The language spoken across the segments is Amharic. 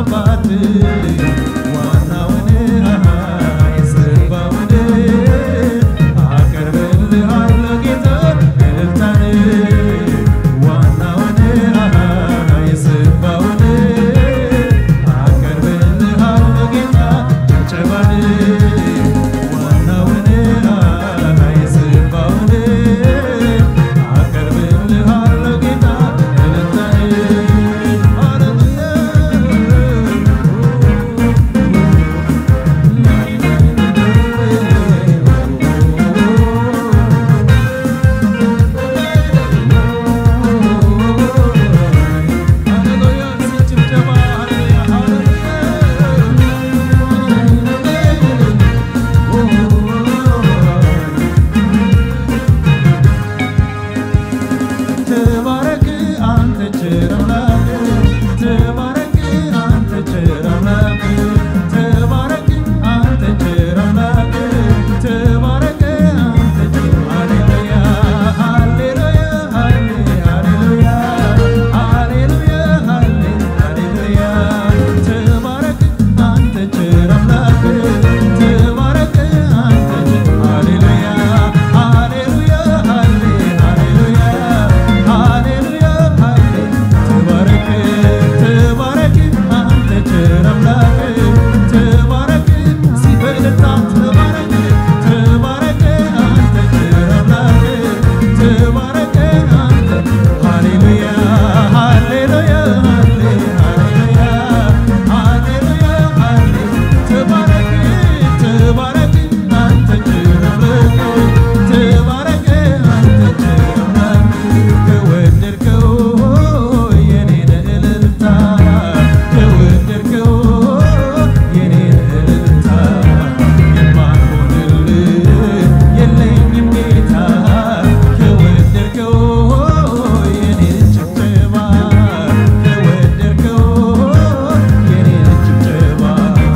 አባት ዋናውን የሰባውን አቀርብልሃለሁ ጌታ እልልታን ዋናውን የሰባውን አቀርብልሃለሁ ጌታ ጭብጨባን ዋናውን የሰባውን አቀርብልሃለሁ ጌታ እልልታን ተባረክ አንተ ቸር አምላክ ተባረክ አንተ ቸር አምላክ ተባረክ አንተ ቸር አምላክ ተባረክ አንተ ቸር ሃሌሉያ ሃሌሉያ ሃሌሉያ ሃሌሉያ ሃሌሉያ ተባረክ አንተ ቸር አምላክ ተባረክ አንተ ቸር ሃሌሉያ ሃሌሉያ ሃሌሉያ ሃሌሉያ ተባረክ ተባረክ አንተ ቸር አምላክ ተባረክ ሲበልጣ ተባረክ ተባረክ አንተ ቸር አምላክ ተባረክ አንተ ሃሌሉያ ሃሌሉያ ሃሌሉያ ሃሌሉያ ተባረክ ተባረክ አንተ ቸር አምላክ ተባረክ አንተ ቸር አምላክ ከወደድከው የኔን እልልታ ከወደድከው የኔን እልልታ የማልሆንልህ የለኝም ጌታ ከወደድከው የኔን ጭብጨባ ከወደድከው የኔን ጭብጨባ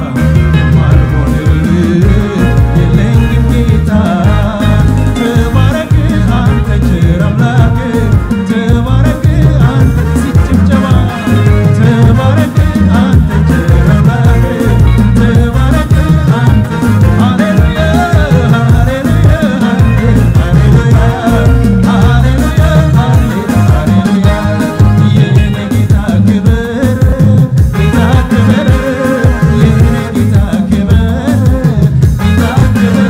የማልሆንልህ የለኝም ጌታ ተባረክ አንተ ቸር አምላክ ተባረክ አንተ ሲጭብጨባ ተባረክ አንተ ቸር አምላክ ተባረክ አንተ ሃሌሉያ ሃሌሉያ ሃሌሉያ ሃሌሉያ ሃሌሉያ የኔ ጌታ ክብር ጌታ ክብር የኔ ጌታ ክብር ጌታ ክብር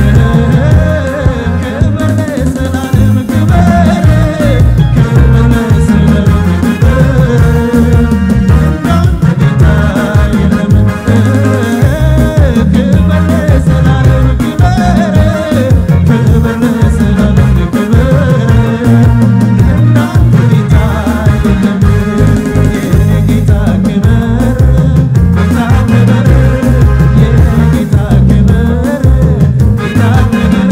ክብር ለዘላለም ክብር ክብር ለዘላለም ክብር እንዳንተ ጌታ የለም ክብር ለዘላለም ክብር ክብር ለዘላለም ክብር እንዳንተ ጌታ የለም የኔ ጌታ ክብር ጌታ ክብር የኔ ጌታ ክብር ጌታ ክብር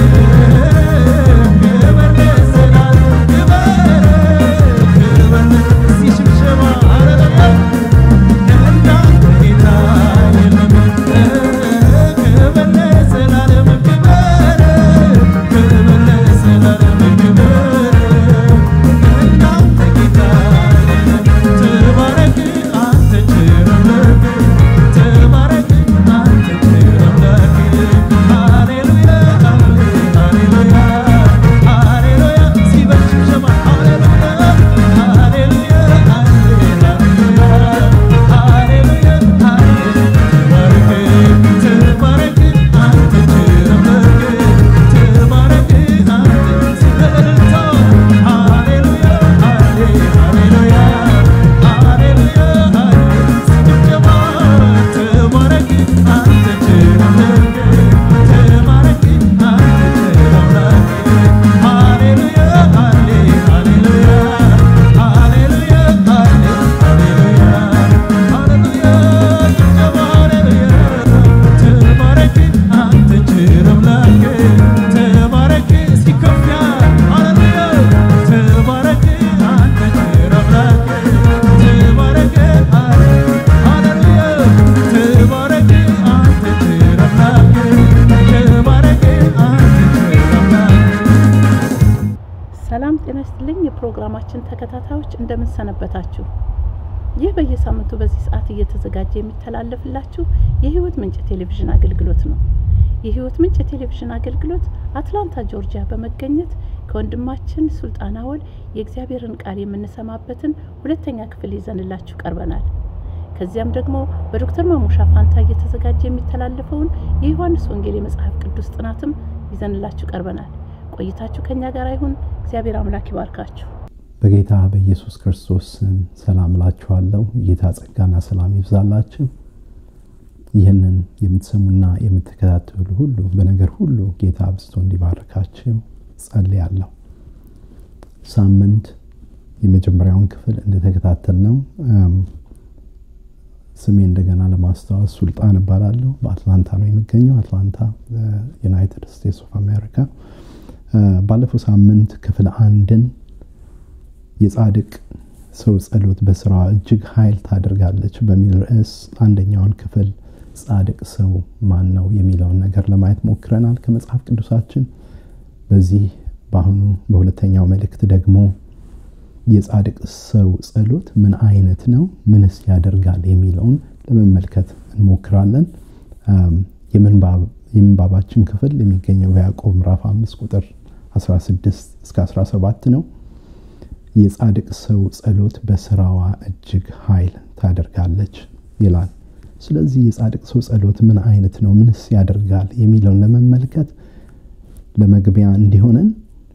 ክብር ለዘላለም ክብር ክብር ሲሽብሸባ ሃሌሉያ እንዳንተ ጌታ የለም ክብር ለዘላለም ክብር ክብር ለዘላለም ክብር እንዳንተ ጌታ የለም ተባረክ አንተ ቸር አምላክ ተባረክ አንተ ቸር አምላክ ሃሌሉያ ሃሌሉያ ሃሌሉያ ሲበል ሽብሸባ ሃሌሉያ ሃሌሉያ ሃሌሉያ ተባረክ ተባረክ አንተ ቸር አምላክ ተባረክ አንተ ሲበልታ ሃሌሉያ ሃሌሉያ ሃሌሉያ ሲጭብጨባ ተባረክ አንተ ቸር አምላክ ተባረክ አንተ ቸር አምላክ ሃሌሉያ ሃሌሉያ ሃሌሉያ ሃሌሉያ ሃሌሉያ ጭብጨባ ሃሌሉያ ተባረክ አንተ ቸር አምላክ ተባረክ ሲከፍ ሃሌሉያ ተባረክ አንተ ቸር አምላክ ተባረክ ሃሌሉያ ተባረክ አንተ ቸር አምላክ ተባረክ አንተ ቸር አምላክ ሰላም ጤና ይስጥልኝ። የፕሮግራማችን ተከታታዮች እንደምን ሰነበታችሁ? ይህ በየሳምንቱ በዚህ ሰዓት እየተዘጋጀ የሚተላለፍላችሁ የህይወት ምንጭ ቴሌቪዥን አገልግሎት ነው። የህይወት ምንጭ የቴሌቪዥን አገልግሎት አትላንታ ጆርጂያ በመገኘት ከወንድማችን ሱልጣን አወል የእግዚአብሔርን ቃል የምንሰማበትን ሁለተኛ ክፍል ይዘንላችሁ ቀርበናል። ከዚያም ደግሞ በዶክተር ማሙሻ ፋንታ እየተዘጋጀ የሚተላለፈውን የዮሐንስ ወንጌል የመጽሐፍ ቅዱስ ጥናትም ይዘንላችሁ ቀርበናል። ቆይታችሁ ከኛ ጋር ይሁን። እግዚአብሔር አምላክ ይባርካችሁ። በጌታ በኢየሱስ ክርስቶስ ስም ሰላም እላችኋለሁ። የጌታ ጸጋና ሰላም ይብዛላችሁ። ይህንን የምትሰሙና የምትከታተሉ ሁሉ በነገር ሁሉ ጌታ አብዝቶ እንዲባርካችሁ ጸልያለሁ። ሳምንት የመጀመሪያውን ክፍል እንደተከታተል ነው። ስሜ እንደገና ለማስታወስ ሱልጣን እባላለሁ። በአትላንታ ነው የሚገኘው፣ አትላንታ ዩናይትድ ስቴትስ ኦፍ አሜሪካ። ባለፈው ሳምንት ክፍል አንድን የጻድቅ ሰው ጸሎት በስራዋ እጅግ ኃይል ታደርጋለች በሚል ርዕስ አንደኛውን ክፍል ጻድቅ ሰው ማን ነው የሚለውን ነገር ለማየት ሞክረናል ከመጽሐፍ ቅዱሳችን። በዚህ በአሁኑ በሁለተኛው መልእክት ደግሞ የጻድቅ ሰው ጸሎት ምን አይነት ነው፣ ምንስ ያደርጋል የሚለውን ለመመልከት እንሞክራለን። የምንባባችን ክፍል የሚገኘው በያዕቆብ ምዕራፍ 5 ቁጥር 16 እስከ 17 ነው። የጻድቅ ሰው ጸሎት በስራዋ እጅግ ኃይል ታደርጋለች ይላል። ስለዚህ የጻድቅ ሰው ጸሎት ምን አይነት ነው፣ ምንስ ያደርጋል የሚለውን ለመመልከት ለመግቢያ እንዲሆነን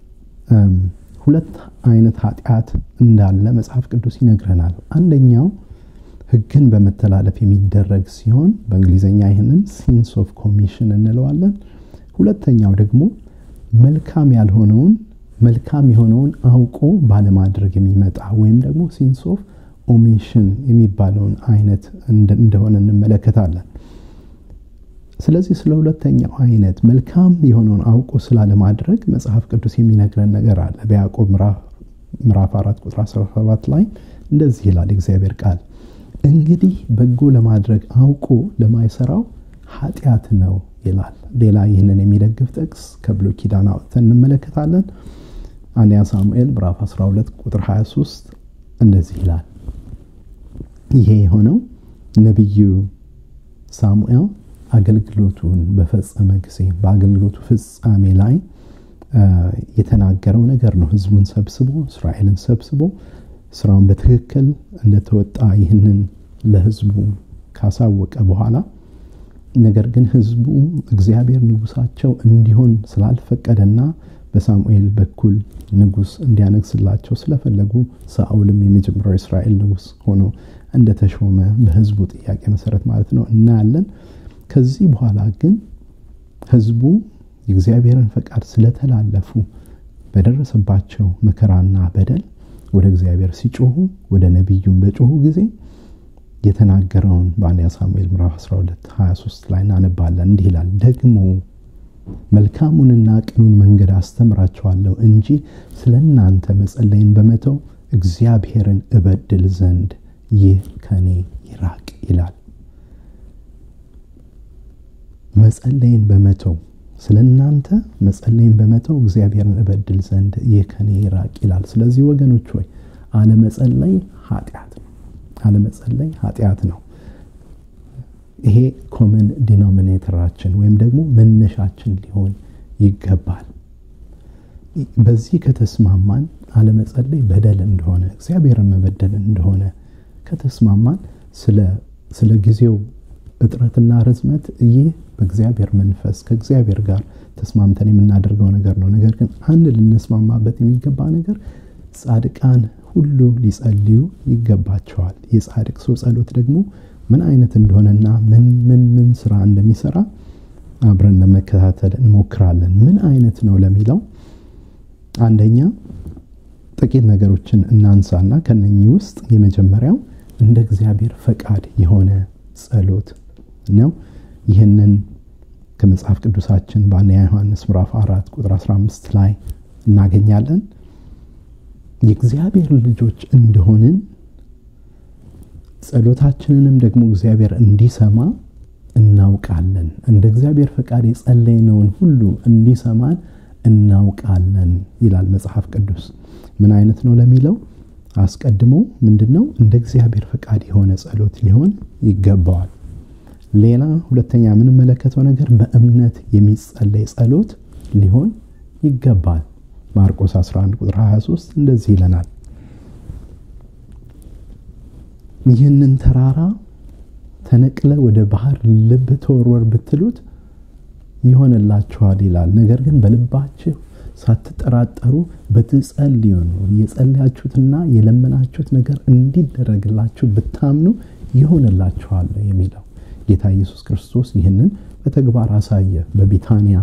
ሁለት አይነት ኃጢአት እንዳለ መጽሐፍ ቅዱስ ይነግረናል። አንደኛው ሕግን በመተላለፍ የሚደረግ ሲሆን በእንግሊዝኛ ይህንን ሲንስ ኦፍ ኮሚሽን እንለዋለን። ሁለተኛው ደግሞ መልካም ያልሆነውን መልካም የሆነውን አውቆ ባለማድረግ የሚመጣ ወይም ደግሞ ሲንስ ኦፍ ኦሚሽን የሚባለውን አይነት እንደሆነ እንመለከታለን። ስለዚህ ስለ ሁለተኛው አይነት መልካም የሆነውን አውቆ ስላለማድረግ መጽሐፍ ቅዱስ የሚነግረን ነገር አለ። በያዕቆብ ምዕራፍ 4 ቁጥር 17 ላይ እንደዚህ ይላል እግዚአብሔር ቃል፣ እንግዲህ በጎ ለማድረግ አውቆ ለማይሰራው ኃጢአት ነው ይላል። ሌላ ይህንን የሚደግፍ ጥቅስ ከብሉይ ኪዳን አውጥተን እንመለከታለን። አንደኛ ሳሙኤል ምዕራፍ 12 ቁጥር 23 እንደዚህ ይላል። ይሄ የሆነው ነቢዩ ሳሙኤል አገልግሎቱን በፈጸመ ጊዜ በአገልግሎቱ ፍጻሜ ላይ የተናገረው ነገር ነው። ህዝቡን ሰብስቦ እስራኤልን ሰብስቦ ስራውን በትክክል እንደተወጣ ይህንን ለህዝቡ ካሳወቀ በኋላ ነገር ግን ህዝቡ እግዚአብሔር ንጉሳቸው እንዲሆን ስላልፈቀደና በሳሙኤል በኩል ንጉስ እንዲያነግስላቸው ስለፈለጉ ሳኦልም የመጀመሪያው እስራኤል ንጉስ ሆኖ እንደተሾመ በህዝቡ ጥያቄ መሰረት ማለት ነው እናያለን። ከዚህ በኋላ ግን ህዝቡ የእግዚአብሔርን ፈቃድ ስለተላለፉ በደረሰባቸው መከራና በደል ወደ እግዚአብሔር ሲጮሁ ወደ ነቢዩም በጮሁ ጊዜ የተናገረውን በአንደኛ ሳሙኤል ምዕራፍ 12 23 ላይ እናነባለን። እንዲህ ይላል፣ ደግሞ መልካሙንና ቅኑን መንገድ አስተምራቸዋለሁ እንጂ ስለ እናንተ መጸለይን በመተው እግዚአብሔርን እበድል ዘንድ ይህ ከኔ ይራቅ ይላል። መጸለይን በመተው ስለ እናንተ መጸለይን በመተው እግዚአብሔርን እበድል ዘንድ ይህ ከኔ ይራቅ ይላል። ስለዚህ ወገኖች ሆይ አለመጸለይ ኃጢአት ነው። አለመጸለይ ኃጢአት ነው። ይሄ ኮመን ዲኖሚኔተራችን ወይም ደግሞ መነሻችን ሊሆን ይገባል። በዚህ ከተስማማን አለመጸለይ በደል እንደሆነ እግዚአብሔርን መበደል እንደሆነ ከተስማማን ስለ ጊዜው እጥረትና ርዝመት ይህ በእግዚአብሔር መንፈስ ከእግዚአብሔር ጋር ተስማምተን የምናደርገው ነገር ነው። ነገር ግን አንድ ልንስማማበት የሚገባ ነገር ጻድቃን ሁሉ ሊጸልዩ ይገባቸዋል። የጻድቅ ሰው ጸሎት ደግሞ ምን አይነት እንደሆነና ምን ምን ምን ስራ እንደሚሰራ አብረን ለመከታተል እንሞክራለን። ምን አይነት ነው ለሚለው አንደኛ ጥቂት ነገሮችን እናንሳና ከነኚህ ውስጥ የመጀመሪያው እንደ እግዚአብሔር ፈቃድ የሆነ ጸሎት ነው። ይህንን ከመጽሐፍ ቅዱሳችን በአንደኛ ዮሐንስ ምዕራፍ አራት ቁጥር 15 ላይ እናገኛለን። የእግዚአብሔር ልጆች እንደሆንን ጸሎታችንንም ደግሞ እግዚአብሔር እንዲሰማ እናውቃለን። እንደ እግዚአብሔር ፈቃድ የጸለይነውን ሁሉ እንዲሰማን እናውቃለን ይላል መጽሐፍ ቅዱስ። ምን አይነት ነው ለሚለው አስቀድሞ ምንድን ነው እንደ እግዚአብሔር ፈቃድ የሆነ ጸሎት ሊሆን ይገባዋል። ሌላ ሁለተኛ የምንመለከተው ነገር በእምነት የሚጸለይ ጸሎት ሊሆን ይገባል። ማርቆስ 11 ቁጥር 23 እንደዚህ ይለናል፣ ይህንን ተራራ ተነቅለ ወደ ባህር ልብ ተወርወር ብትሉት ይሆንላችኋል ይላል። ነገር ግን በልባችሁ ሳትጠራጠሩ በትጸልዩ ነው የጸለያችሁትና የለመናችሁት ነገር እንዲደረግላችሁ ብታምኑ ይሆንላችኋል የሚለው ጌታ ኢየሱስ ክርስቶስ ይህንን በተግባር አሳየ። በቢታንያ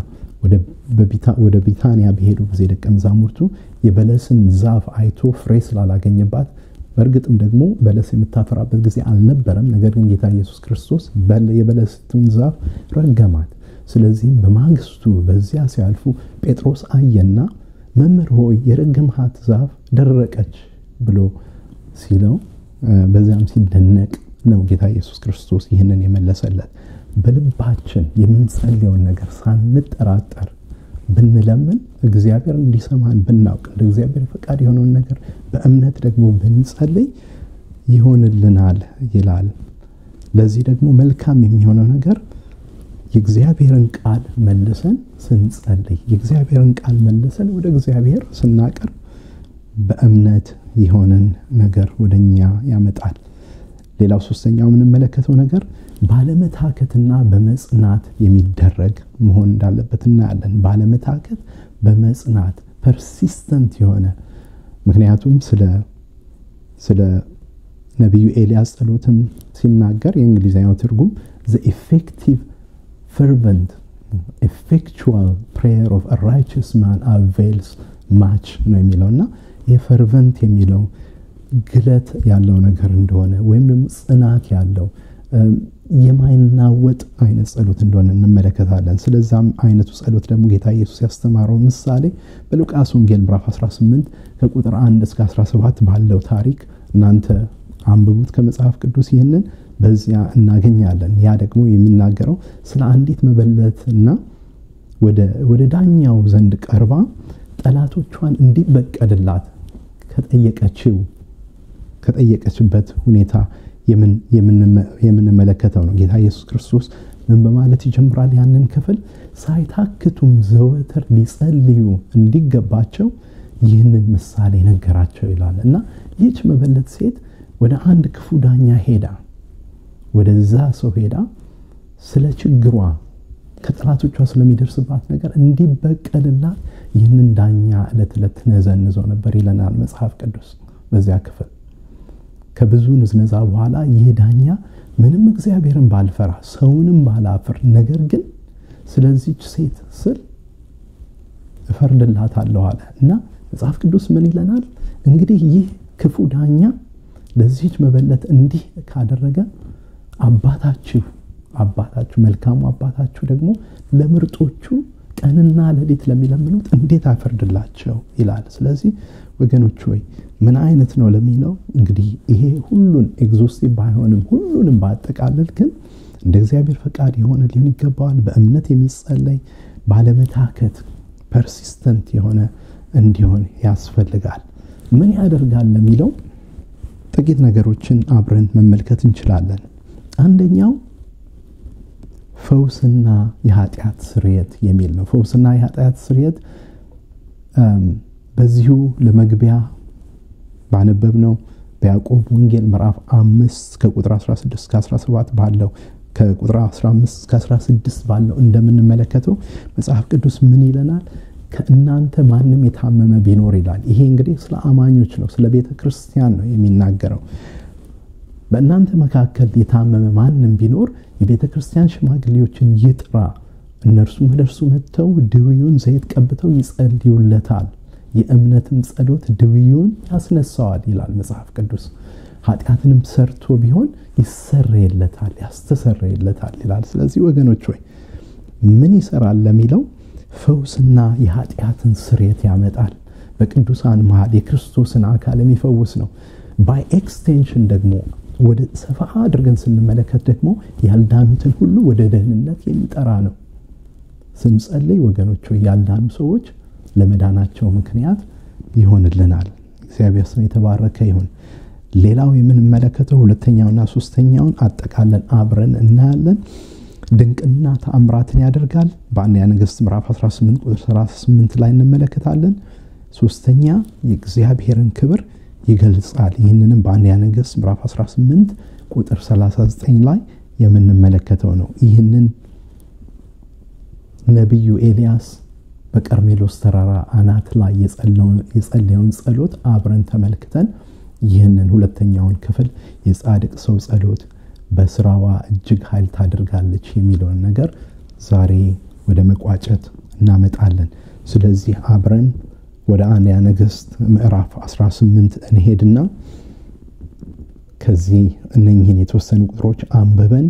ወደ ቢታንያ በሄዱ ጊዜ ደቀ መዛሙርቱ የበለስን ዛፍ አይቶ ፍሬ ስላላገኘባት በእርግጥም ደግሞ በለስ የምታፈራበት ጊዜ አልነበረም። ነገር ግን ጌታ ኢየሱስ ክርስቶስ የበለስቱን ዛፍ ረገማት። ስለዚህም በማግስቱ በዚያ ሲያልፉ ጴጥሮስ አየና መምህር ሆይ የረገምሃት ዛፍ ደረቀች ብሎ ሲለው በዚያም ሲደነቅ ነው ጌታ ኢየሱስ ክርስቶስ ይህንን የመለሰለት። በልባችን የምንጸልየውን ነገር ሳንጠራጠር ብንለምን እግዚአብሔር እንዲሰማን ብናውቅ እንደ እግዚአብሔር ፈቃድ የሆነውን ነገር በእምነት ደግሞ ብንጸልይ ይሆንልናል ይላል። ለዚህ ደግሞ መልካም የሚሆነው ነገር የእግዚአብሔርን ቃል መልሰን ስንጸልይ የእግዚአብሔርን ቃል መልሰን ወደ እግዚአብሔር ስናቀርብ በእምነት የሆነን ነገር ወደኛ ያመጣል። ሌላው ሶስተኛው የምንመለከተው ነገር ባለመታከትና በመጽናት የሚደረግ መሆን እንዳለበት እናያለን። ባለመታከት በመጽናት ፐርሲስተንት የሆነ ምክንያቱም ስለ ስለ ነቢዩ ኤልያስ ጸሎትም ሲናገር የእንግሊዝኛው ትርጉም ዘ ኢፌክቲቭ fervent effectual prayer of a righteous man avails much ነው የሚለው እና ይህ ፈርቨንት የሚለው ግለት ያለው ነገር እንደሆነ ወይም ደግሞ ጽናት ያለው የማይናወጥ አይነት ጸሎት እንደሆነ እንመለከታለን። ስለዛም አይነቱ ጸሎት ደግሞ ጌታ ኢየሱስ ያስተማረው ምሳሌ በሉቃስ ወንጌል ምዕራፍ 18 ከቁጥር 1 እስከ 17 ባለው ታሪክ እናንተ አንብቡት ከመጽሐፍ ቅዱስ ይህንን በዚያ እናገኛለን። ያ ደግሞ የሚናገረው ስለ አንዲት መበለትና ወደ ዳኛው ዘንድ ቀርባ ጠላቶቿን እንዲበቀልላት ከጠየቀችው ከጠየቀችበት ሁኔታ የምንመለከተው ነው። ጌታ ኢየሱስ ክርስቶስ ምን በማለት ይጀምራል? ያንን ክፍል ሳይታክቱም ዘወትር ሊጸልዩ እንዲገባቸው ይህንን ምሳሌ ነገራቸው ይላል እና ይህች መበለት ሴት ወደ አንድ ክፉ ዳኛ ሄዳ ወደዛ ሰው ሄዳ ስለ ችግሯ ከጠላቶቿ ስለሚደርስባት ነገር እንዲበቀልላት ይህንን ዳኛ ዕለት ዕለት ትነዘንዘው ነበር ይለናል መጽሐፍ ቅዱስ በዚያ ክፍል። ከብዙ ንዝነዛ በኋላ ይህ ዳኛ ምንም እግዚአብሔርን ባልፈራ ሰውንም ባላፍር፣ ነገር ግን ስለዚች ሴት ስል እፈርድላታለሁ አለ እና መጽሐፍ ቅዱስ ምን ይለናል? እንግዲህ ይህ ክፉ ዳኛ ለዚች መበለት እንዲህ ካደረገ አባታችሁ አባታችሁ መልካሙ አባታችሁ ደግሞ ለምርጦቹ ቀንና ሌሊት ለሚለምኑት እንዴት አይፈርድላቸው ይላል። ስለዚህ ወገኖች ሆይ ምን አይነት ነው ለሚለው እንግዲህ ይሄ ሁሉን ኤግዞስቲቭ ባይሆንም ሁሉንም ባጠቃልል ግን እንደ እግዚአብሔር ፈቃድ የሆነ ሊሆን ይገባዋል። በእምነት የሚጸለይ ባለመታከት ፐርሲስተንት የሆነ እንዲሆን ያስፈልጋል። ምን ያደርጋል ለሚለው ጥቂት ነገሮችን አብረን መመልከት እንችላለን። አንደኛው ፈውስና የኃጢአት ስርየት የሚል ነው። ፈውስና የኃጢአት ስርየት በዚሁ ለመግቢያ ባነበብ ነው በያዕቆብ ወንጌል ምዕራፍ አምስት ከቁጥር 16 እስከ 17 ባለው ከቁጥር 15 እስከ 16 ባለው እንደምንመለከተው መጽሐፍ ቅዱስ ምን ይለናል? ከእናንተ ማንም የታመመ ቢኖር ይላል። ይሄ እንግዲህ ስለ አማኞች ነው፣ ስለ ቤተ ክርስቲያን ነው የሚናገረው። በእናንተ መካከል የታመመ ማንም ቢኖር የቤተ ክርስቲያን ሽማግሌዎችን ይጥራ፣ እነርሱም ወደ እርሱ መጥተው ድውዩን ዘይት ቀብተው ይጸልዩለታል፣ የእምነትም ጸሎት ድውዩን ያስነሳዋል ይላል መጽሐፍ ቅዱስ። ኃጢአትንም ሰርቶ ቢሆን ይሰረይለታል፣ ያስተሰረይለታል ይላል። ስለዚህ ወገኖች ሆይ ምን ይሰራል ለሚለው ፈውስና የኃጢአትን ስርየት ያመጣል። በቅዱሳን መሃል የክርስቶስን አካል የሚፈውስ ነው። ባይ ኤክስቴንሽን ደግሞ ወደ ሰፋ አድርገን ስንመለከት ደግሞ ያልዳኑትን ሁሉ ወደ ደህንነት የሚጠራ ነው። ስንጸልይ ወገኖች ያልዳኑ ሰዎች ለመዳናቸው ምክንያት ይሆንልናል። እግዚአብሔር ስም የተባረከ ይሁን። ሌላው የምንመለከተው ሁለተኛውና ሶስተኛውን አጠቃለን አብረን እናያለን። ድንቅና ተአምራትን ያደርጋል። በአንደኛ ነገሥት ምዕራፍ 18 ቁጥር 38 ላይ እንመለከታለን። ሶስተኛ የእግዚአብሔርን ክብር ይገልጻል። ይህንንም በአንደኛ ነገሥት ምዕራፍ 18 ቁጥር 39 ላይ የምንመለከተው ነው። ይህንን ነቢዩ ኤልያስ በቀርሜሎስ ተራራ አናት ላይ የጸለየውን ጸሎት አብረን ተመልክተን ይህንን ሁለተኛውን ክፍል የጻድቅ ሰው ጸሎት በስራዋ እጅግ ኃይል ታደርጋለች የሚለውን ነገር ዛሬ ወደ መቋጨት እናመጣለን። ስለዚህ አብረን ወደ አንደኛ ነገሥት ምዕራፍ 18 እንሄድና ከዚህ እነኝህን የተወሰኑ ቁጥሮች አንብበን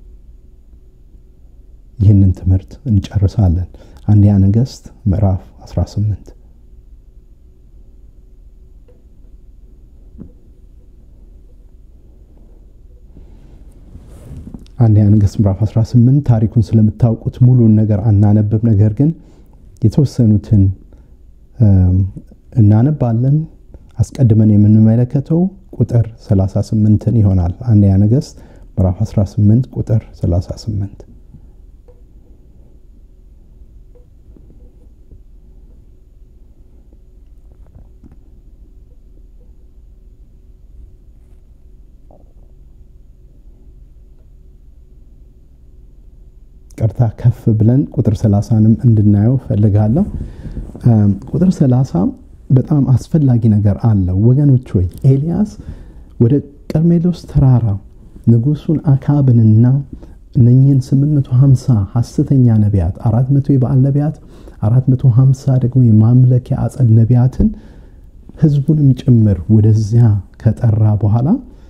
ይህንን ትምህርት እንጨርሳለን። አንደኛ ነገሥት ምዕራፍ 18 አንደኛ ነገሥት ምዕራፍ 18 ታሪኩን ስለምታውቁት ሙሉን ነገር አናነብብ። ነገር ግን የተወሰኑትን እናነባለን። አስቀድመን የምንመለከተው ቁጥር 38ን ይሆናል። አንደኛ ነገሥት ምዕራፍ 18 ቁጥር 38 ቀርታ ከፍ ብለን ቁጥር 30ንም እንድናየው ፈልጋለሁ። ቁጥር 30 በጣም አስፈላጊ ነገር አለው ወገኖች ሆይ ኤልያስ ወደ ቀርሜሎስ ተራራ ንጉሱን አካብንና እነኝህን 850 ሐሰተኛ ነቢያት 400 የበዓል ነቢያት 450 ደግሞ የማምለኪያ አጸድ ነቢያትን ህዝቡንም ጭምር ወደዚያ ከጠራ በኋላ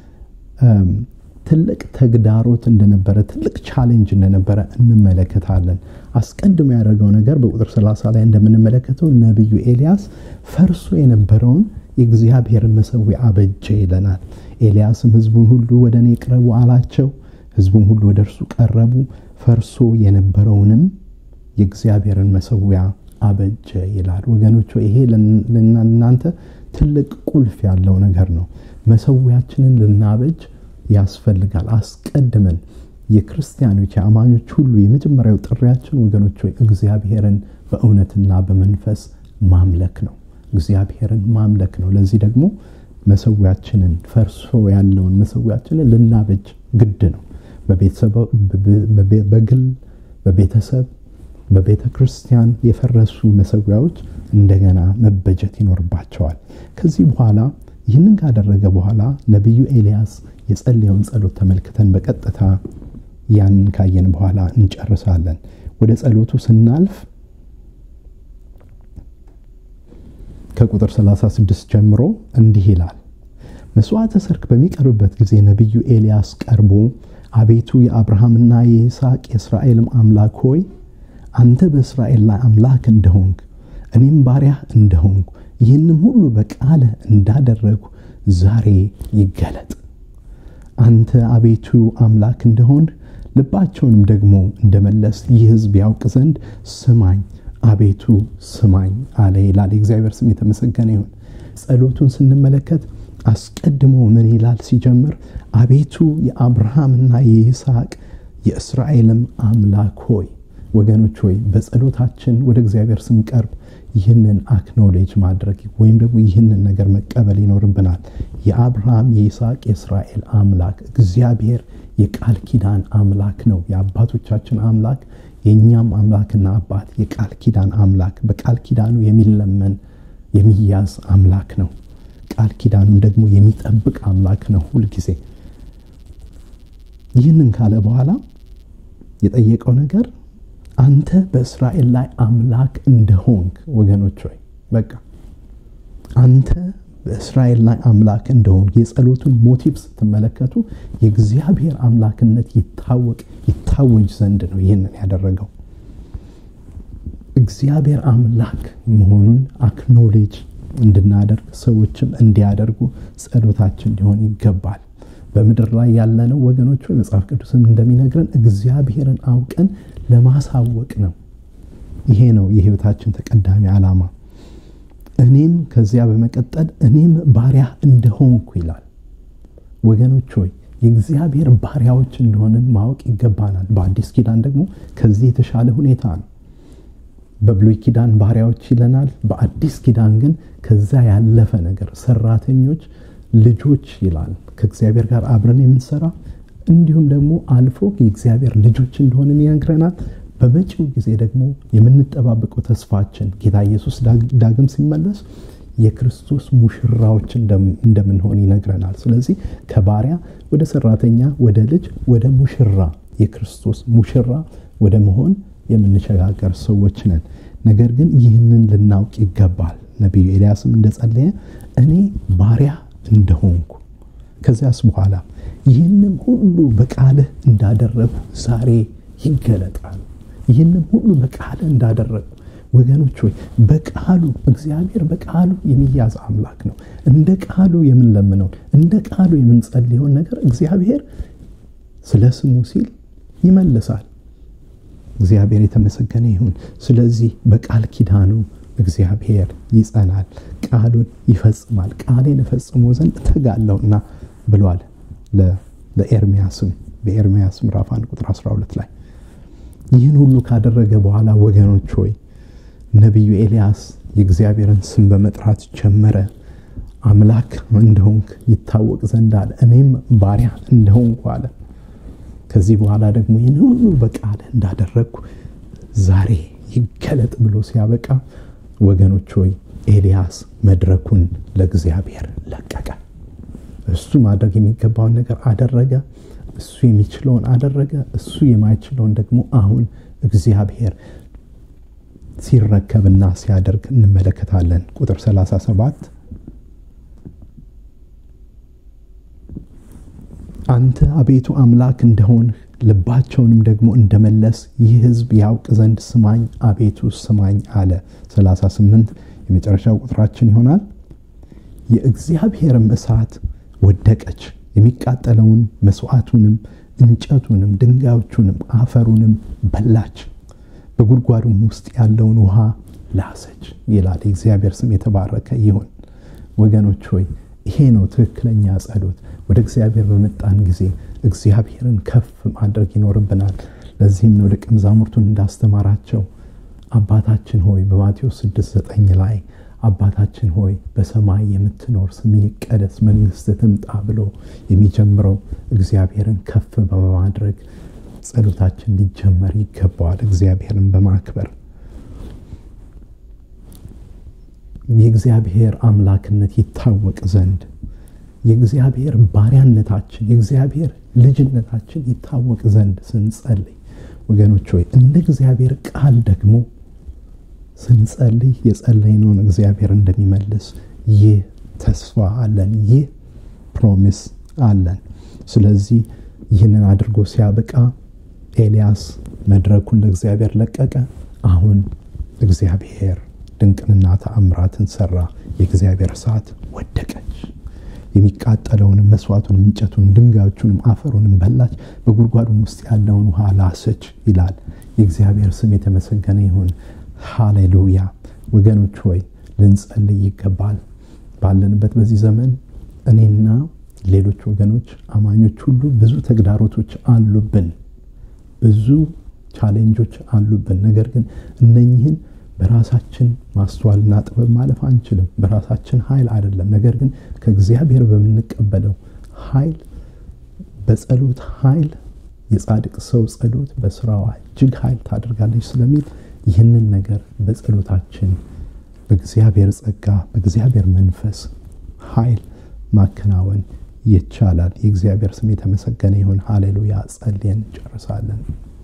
ትልቅ ተግዳሮት እንደነበረ ትልቅ ቻሌንጅ እንደነበረ እንመለከታለን። አስቀድሞ ያደረገው ነገር በቁጥር 30 ላይ እንደምንመለከተው ነቢዩ ኤልያስ ፈርሶ የነበረውን የእግዚአብሔርን መሠዊያ አበጀ ይለናል። ኤልያስም ህዝቡን ሁሉ ወደ እኔ ቅረቡ አላቸው። ህዝቡም ሁሉ ወደ እርሱ ቀረቡ። ፈርሶ የነበረውንም የእግዚአብሔርን መሠዊያ አበጀ ይላል። ወገኖች ይሄ ለእናንተ ትልቅ ቁልፍ ያለው ነገር ነው። መሠዊያችንን ልናበጅ ያስፈልጋል። አስቀድመን የክርስቲያኖች የአማኞች ሁሉ የመጀመሪያው ጥሪያችን ወገኖች ሆይ እግዚአብሔርን በእውነትና በመንፈስ ማምለክ ነው። እግዚአብሔርን ማምለክ ነው። ለዚህ ደግሞ መሠዊያችንን ፈርሶ ያለውን መሠዊያችንን ልናበጅ ግድ ነው። በግል በቤተሰብ በቤተ ክርስቲያን የፈረሱ መሠዊያዎች እንደገና መበጀት ይኖርባቸዋል። ከዚህ በኋላ ይህንን ካደረገ በኋላ ነቢዩ ኤልያስ የጸለየውን ጸሎት ተመልክተን በቀጥታ ያንን ካየን በኋላ እንጨርሳለን። ወደ ጸሎቱ ስናልፍ ከቁጥር 36 ጀምሮ እንዲህ ይላል። መስዋዕተ ሰርክ በሚቀርብበት ጊዜ ነቢዩ ኤልያስ ቀርቦ አቤቱ የአብርሃምና የይስሐቅ የእስራኤልም አምላክ ሆይ አንተ በእስራኤል ላይ አምላክ እንደሆንክ እኔም ባሪያህ እንደሆንኩ ይህንም ሁሉ በቃልህ እንዳደረጉ ዛሬ ይገለጥ። አንተ አቤቱ አምላክ እንደሆን ልባቸውንም ደግሞ እንደመለስ ይህ ሕዝብ ያውቅ ዘንድ ስማኝ፣ አቤቱ ስማኝ አለ ይላል። የእግዚአብሔር ስም የተመሰገነ ይሁን። ጸሎቱን ስንመለከት አስቀድሞ ምን ይላል ሲጀምር? አቤቱ የአብርሃምና የይስሐቅ የእስራኤልም አምላክ ሆይ። ወገኖች ሆይ በጸሎታችን ወደ እግዚአብሔር ስንቀርብ ይህንን አክኖሌጅ ማድረግ ወይም ደግሞ ይህንን ነገር መቀበል ይኖርብናል። የአብርሃም የይስሐቅ የእስራኤል አምላክ እግዚአብሔር የቃል ኪዳን አምላክ ነው። የአባቶቻችን አምላክ የእኛም አምላክና አባት የቃል ኪዳን አምላክ፣ በቃል ኪዳኑ የሚለመን የሚያዝ አምላክ ነው። ቃል ኪዳኑን ደግሞ የሚጠብቅ አምላክ ነው ሁልጊዜ። ይህንን ካለ በኋላ የጠየቀው ነገር አንተ በእስራኤል ላይ አምላክ እንደሆንክ ወገኖች ሆይ በቃ አንተ በእስራኤል ላይ አምላክ እንደሆንክ የጸሎቱን ሞቲቭ ስትመለከቱ የእግዚአብሔር አምላክነት ይታወቅ ይታወጅ ዘንድ ነው ይህንን ያደረገው። እግዚአብሔር አምላክ መሆኑን አክኖሌጅ እንድናደርግ ሰዎችም እንዲያደርጉ ጸሎታችን ሊሆን ይገባል። በምድር ላይ ያለነው ወገኖች ሆይ መጽሐፍ ቅዱስን እንደሚነግረን እግዚአብሔርን አውቀን ለማሳወቅ ነው። ይሄ ነው የህይወታችን ተቀዳሚ ዓላማ። እኔም ከዚያ በመቀጠል እኔም ባሪያ እንደሆንኩ ይላል። ወገኖች ሆይ የእግዚአብሔር ባሪያዎች እንደሆንን ማወቅ ይገባናል። በአዲስ ኪዳን ደግሞ ከዚህ የተሻለ ሁኔታ ነው። በብሉይ ኪዳን ባሪያዎች ይለናል። በአዲስ ኪዳን ግን ከዛ ያለፈ ነገር ሰራተኞች፣ ልጆች ይላል። ከእግዚአብሔር ጋር አብረን የምንሰራ እንዲሁም ደግሞ አልፎ የእግዚአብሔር ልጆች እንደሆንን ይነግረናል። በመጪው ጊዜ ደግሞ የምንጠባበቀው ተስፋችን ጌታ ኢየሱስ ዳግም ሲመለስ የክርስቶስ ሙሽራዎች እንደምንሆን ይነግረናል። ስለዚህ ከባሪያ ወደ ሰራተኛ፣ ወደ ልጅ፣ ወደ ሙሽራ የክርስቶስ ሙሽራ ወደ መሆን የምንሸጋገር ሰዎች ነን። ነገር ግን ይህንን ልናውቅ ይገባል። ነቢዩ ኤልያስም እንደጸለየ እኔ ባሪያ እንደሆንኩ ከዚያስ በኋላ ይህንም ሁሉ በቃልህ እንዳደረጉ ዛሬ ይገለጣል። ይህንም ሁሉ በቃልህ እንዳደረጉ ወገኖች ሆይ በቃሉ እግዚአብሔር በቃሉ የሚያዝ አምላክ ነው። እንደ ቃሉ የምንለምነውን እንደ ቃሉ የምንጸልየውን ነገር እግዚአብሔር ስለ ስሙ ሲል ይመልሳል። እግዚአብሔር የተመሰገነ ይሁን። ስለዚህ በቃል ኪዳኑ እግዚአብሔር ይጸናል፣ ቃሉን ይፈጽማል። ቃሌን እፈጽሞ ዘንድ እተጋለሁና ብሏል ለኤርሚያስም በኤርሚያስ ምዕራፍ 1 ቁጥር 12 ላይ ይህን ሁሉ ካደረገ በኋላ ወገኖች ሆይ ነቢዩ ኤልያስ የእግዚአብሔርን ስም በመጥራት ጀመረ። አምላክ እንደሆንክ ይታወቅ ዘንድ አለ፣ እኔም ባሪያ እንደሆንኩ አለ። ከዚህ በኋላ ደግሞ ይህን ሁሉ በቃል እንዳደረግኩ ዛሬ ይገለጥ ብሎ ሲያበቃ ወገኖች ሆይ ኤልያስ መድረኩን ለእግዚአብሔር ለቀቀ። እሱ ማድረግ የሚገባውን ነገር አደረገ። እሱ የሚችለውን አደረገ። እሱ የማይችለውን ደግሞ አሁን እግዚአብሔር ሲረከብና ሲያደርግ እንመለከታለን። ቁጥር 37 አንተ አቤቱ አምላክ እንደሆንህ ልባቸውንም ደግሞ እንደመለስ ይህ ሕዝብ ያውቅ ዘንድ ስማኝ አቤቱ ስማኝ አለ። 38 የመጨረሻው ቁጥራችን ይሆናል። የእግዚአብሔርም እሳት ወደቀች፣ የሚቃጠለውን መስዋዕቱንም፣ እንጨቱንም፣ ድንጋዮቹንም፣ አፈሩንም በላች፣ በጉድጓዱም ውስጥ ያለውን ውሃ ላሰች ይላል። የእግዚአብሔር ስም የተባረከ ይሁን። ወገኖች ሆይ ይሄ ነው ትክክለኛ ጸሎት። ወደ እግዚአብሔር በመጣን ጊዜ እግዚአብሔርን ከፍ ማድረግ ይኖርብናል። ለዚህም ነው ደቀ መዛሙርቱን እንዳስተማራቸው አባታችን ሆይ በማቴዎስ 6፥9 ላይ አባታችን ሆይ በሰማይ የምትኖር ስምህ ይቀደስ፣ መንግስት ትምጣ ብሎ የሚጀምረው እግዚአብሔርን ከፍ በማድረግ ጸሎታችን ሊጀመር ይገባዋል። እግዚአብሔርን በማክበር የእግዚአብሔር አምላክነት ይታወቅ ዘንድ የእግዚአብሔር ባሪያነታችን የእግዚአብሔር ልጅነታችን ይታወቅ ዘንድ ስንጸልይ ወገኖች ሆይ እንደ እግዚአብሔር ቃል ደግሞ ስንጸልይ የጸለይነውን እግዚአብሔር እንደሚመልስ ይህ ተስፋ አለን፣ ይህ ፕሮሚስ አለን። ስለዚህ ይህንን አድርጎ ሲያበቃ ኤልያስ መድረኩን ለእግዚአብሔር ለቀቀ። አሁን እግዚአብሔር ድንቅንና ተአምራትን ሰራ። የእግዚአብሔር እሳት ወደቀች። የሚቃጠለውንም መስዋዕቱንም እንጨቱን ድንጋዮቹንም አፈሩንም በላች፣ በጉድጓዱም ውስጥ ያለውን ውሃ ላሰች ይላል። የእግዚአብሔር ስም የተመሰገነ ይሁን። ሃሌሉያ። ወገኖች ሆይ ልንጸልይ ይገባል። ባለንበት በዚህ ዘመን እኔና ሌሎች ወገኖች አማኞች ሁሉ ብዙ ተግዳሮቶች አሉብን፣ ብዙ ቻሌንጆች አሉብን። ነገር ግን እነኝህን በራሳችን ማስተዋልና ጥበብ ማለፍ አንችልም። በራሳችን ኃይል አይደለም። ነገር ግን ከእግዚአብሔር በምንቀበለው ኃይል፣ በጸሎት ኃይል የጻድቅ ሰው ጸሎት በስራዋ እጅግ ኃይል ታደርጋለች ስለሚል ይህንን ነገር በጸሎታችን በእግዚአብሔር ጸጋ በእግዚአብሔር መንፈስ ኃይል ማከናወን ይቻላል። የእግዚአብሔር ስም የተመሰገነ ይሁን። ሃሌሉያ። ጸልየን እንጨርሳለን።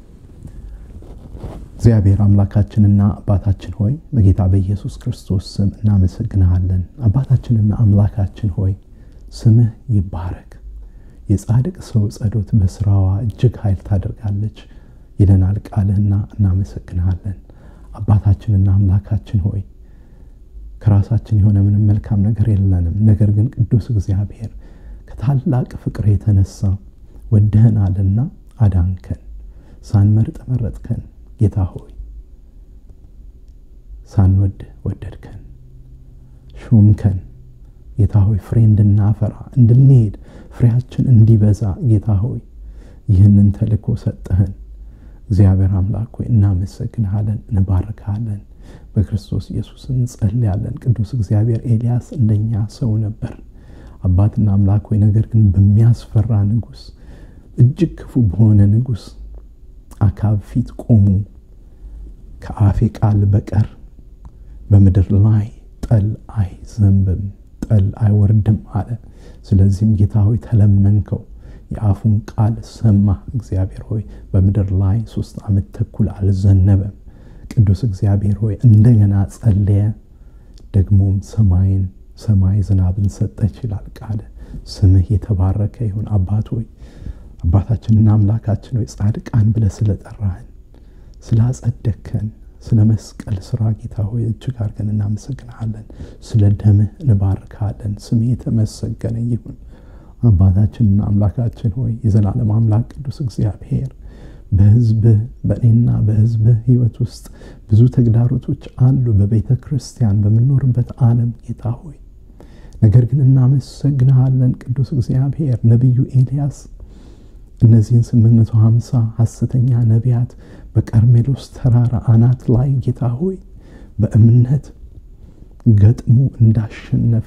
እግዚአብሔር አምላካችንና አባታችን ሆይ በጌታ በኢየሱስ ክርስቶስ ስም እናመሰግንሃለን። አባታችንና አምላካችን ሆይ ስምህ ይባረክ። የጻድቅ ሰው ጸሎት በስራዋ እጅግ ኃይል ታደርጋለች ይለናል ቃልህና እናመሰግንሃለን። አባታችንና አምላካችን ሆይ ከራሳችን የሆነ ምንም መልካም ነገር የለንም። ነገር ግን ቅዱስ እግዚአብሔር ከታላቅ ፍቅር የተነሳ ወደህናልና አዳንከን፣ ሳንመርጥ መረጥከን። ጌታ ሆይ ሳንወድ ወደድከን። ሾምከን ጌታ ሆይ ፍሬ እንድናፈራ እንድንሄድ ፍሬያችን እንዲበዛ ጌታ ሆይ ይህንን ተልእኮ ሰጠህን። እግዚአብሔር አምላክ ሆይ እናመሰግንሃለን፣ እንባርካለን። በክርስቶስ ኢየሱስ እንጸልያለን። ቅዱስ እግዚአብሔር ኤልያስ እንደኛ ሰው ነበር አባትና አምላክ ሆይ ነገር ግን በሚያስፈራ ንጉሥ እጅግ ክፉ በሆነ ንጉሥ አካብ ፊት ቆሙ። ከአፌ ቃል በቀር በምድር ላይ ጠል አይዘንብም፣ ጠል አይወርድም አለ። ስለዚህም ጌታ ሆይ ተለመንከው፣ የአፉን ቃል ሰማ። እግዚአብሔር ሆይ በምድር ላይ ሶስት ዓመት ተኩል አልዘነበም። ቅዱስ እግዚአብሔር ሆይ እንደገና ጸለየ። ደግሞም ሰማይን ሰማይ ዝናብን ሰጠች ይላል ቃል። ስምህ የተባረከ ይሁን አባት ሆይ አባታችንና አምላካችን ሆይ ጻድቃን ብለህ ስለጠራህን ስላጸደከን ስለ መስቀል ስራ ጌታ ሆይ እጅግ አድርገን እናመሰግንሃለን። ስለ ደምህ እንባርካለን። ስምህ የተመሰገነ ይሁን አባታችንና አምላካችን ሆይ የዘላለም አምላክ ቅዱስ እግዚአብሔር በህዝብህ በእኔና በህዝብህ ህይወት ውስጥ ብዙ ተግዳሮቶች አሉ። በቤተ ክርስቲያን በምንኖርበት ዓለም ጌታ ሆይ ነገር ግን እናመሰግንሃለን ቅዱስ እግዚአብሔር ነቢዩ ኤልያስ እነዚህን 850 ሐሰተኛ ነቢያት በቀርሜሎስ ተራራ አናት ላይ ጌታ ሆይ በእምነት ገጥሞ እንዳሸነፈ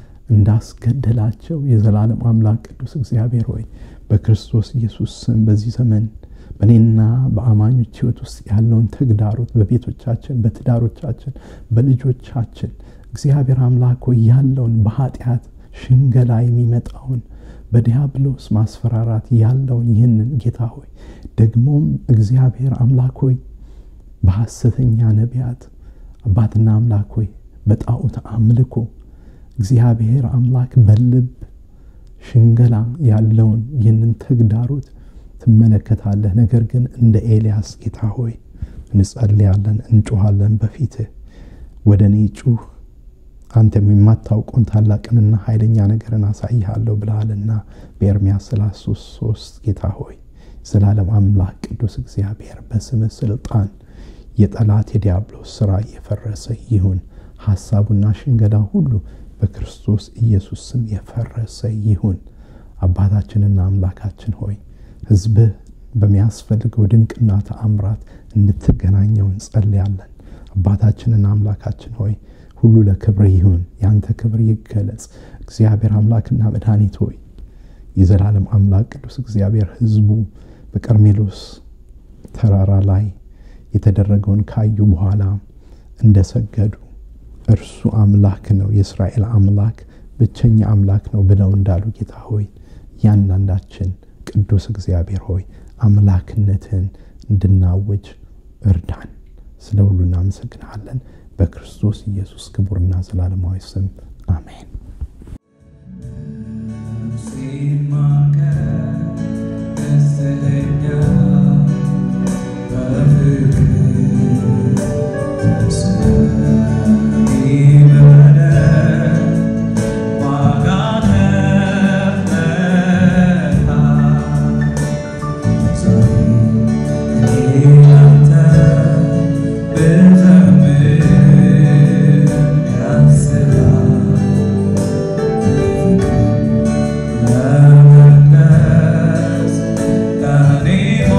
እንዳስገደላቸው የዘላለም አምላክ ቅዱስ እግዚአብሔር ሆይ በክርስቶስ ኢየሱስ ስም በዚህ ዘመን በእኔና በአማኞች ህይወት ውስጥ ያለውን ተግዳሮት በቤቶቻችን፣ በትዳሮቻችን፣ በልጆቻችን እግዚአብሔር አምላክ ሆይ ያለውን በኃጢአት ሽንገላ የሚመጣውን በዲያብሎስ ማስፈራራት ያለውን ይህንን ጌታ ሆይ ደግሞም እግዚአብሔር አምላክ ሆይ በሐሰተኛ ነቢያት አባትና አምላክ ሆይ በጣዖት አምልኮ እግዚአብሔር አምላክ በልብ ሽንገላ ያለውን ይህንን ተግዳሮት ትመለከታለህ። ነገር ግን እንደ ኤልያስ ጌታ ሆይ እንጸልያለን፣ እንጮኋለን በፊትህ ወደ እኔ ጩህ አንተም የማታውቀውን ታላቅንና ኃይለኛ ነገርን አሳይሃለሁ ብለሃልና በኤርምያስ 33 ሶስት ጌታ ሆይ ዘላለም አምላክ ቅዱስ እግዚአብሔር በስምህ ስልጣን የጠላት የዲያብሎስ ስራ እየፈረሰ ይሁን። ሐሳቡና ሽንገላ ሁሉ በክርስቶስ ኢየሱስ ስም የፈረሰ ይሁን። አባታችንና አምላካችን ሆይ ሕዝብህ በሚያስፈልገው ድንቅና ተአምራት እንድትገናኘው እንጸልያለን። አባታችንና አምላካችን ሆይ ሁሉ ለክብር ይሁን፣ ያንተ ክብር ይገለጽ። እግዚአብሔር አምላክና መድኃኒት ሆይ የዘላለም አምላክ ቅዱስ እግዚአብሔር ሕዝቡ በቀርሜሎስ ተራራ ላይ የተደረገውን ካዩ በኋላ እንደሰገዱ እርሱ አምላክ ነው፣ የእስራኤል አምላክ ብቸኛ አምላክ ነው ብለው እንዳሉ ጌታ ሆይ እያንዳንዳችን ቅዱስ እግዚአብሔር ሆይ አምላክነትን እንድናውጅ እርዳን። ስለ ሁሉ እናመሰግንሃለን። በክርስቶስ ኢየሱስ ክቡርና ዘላለማዊ ስም አሜን። Yeah.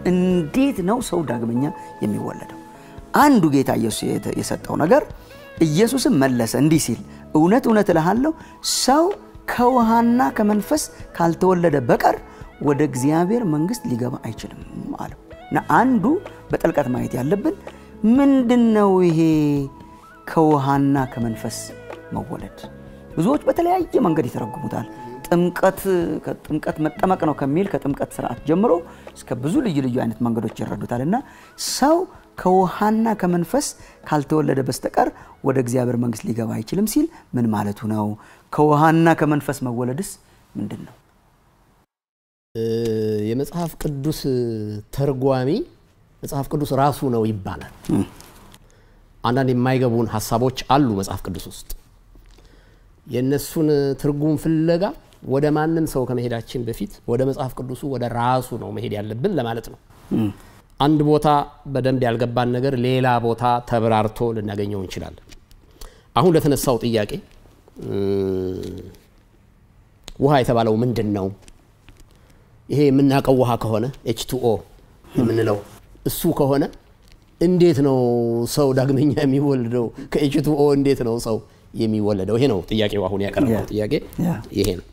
እንዴት ነው ሰው ዳግመኛ የሚወለደው? አንዱ ጌታ ኢየሱስ የሰጠው ነገር ኢየሱስም መለሰ እንዲህ ሲል እውነት እውነት እልሃለሁ ሰው ከውሃና ከመንፈስ ካልተወለደ በቀር ወደ እግዚአብሔር መንግሥት ሊገባ አይችልም አለው እና አንዱ በጥልቀት ማየት ያለብን ምንድን ነው ይሄ ከውሃና ከመንፈስ መወለድ? ብዙዎች በተለያየ መንገድ ይተረጉሙታል። ጥምቀት ከጥምቀት መጠመቅ ነው ከሚል ከጥምቀት ስርዓት ጀምሮ እስከ ብዙ ልዩ ልዩ አይነት መንገዶች ይረዱታል እና ሰው ከውሃና ከመንፈስ ካልተወለደ በስተቀር ወደ እግዚአብሔር መንግሥት ሊገባ አይችልም ሲል ምን ማለቱ ነው? ከውሃና ከመንፈስ መወለድስ ምንድን ነው? የመጽሐፍ ቅዱስ ተርጓሚ መጽሐፍ ቅዱስ ራሱ ነው ይባላል። አንዳንድ የማይገቡን ሀሳቦች አሉ መጽሐፍ ቅዱስ ውስጥ። የእነሱን ትርጉም ፍለጋ ወደ ማንም ሰው ከመሄዳችን በፊት ወደ መጽሐፍ ቅዱሱ ወደ ራሱ ነው መሄድ ያለብን ለማለት ነው። አንድ ቦታ በደንብ ያልገባን ነገር ሌላ ቦታ ተብራርቶ ልናገኘው እንችላለን። አሁን ለተነሳው ጥያቄ ውሃ የተባለው ምንድን ነው? ይሄ የምናውቀው ውሃ ከሆነ ኤች ቱኦ የምንለው እሱ ከሆነ እንዴት ነው ሰው ዳግመኛ የሚወለደው? ከኤች ቱኦ እንዴት ነው ሰው የሚወለደው? ይሄ ነው ጥያቄው። አሁን ያቀረበው ጥያቄ ይሄ ነው።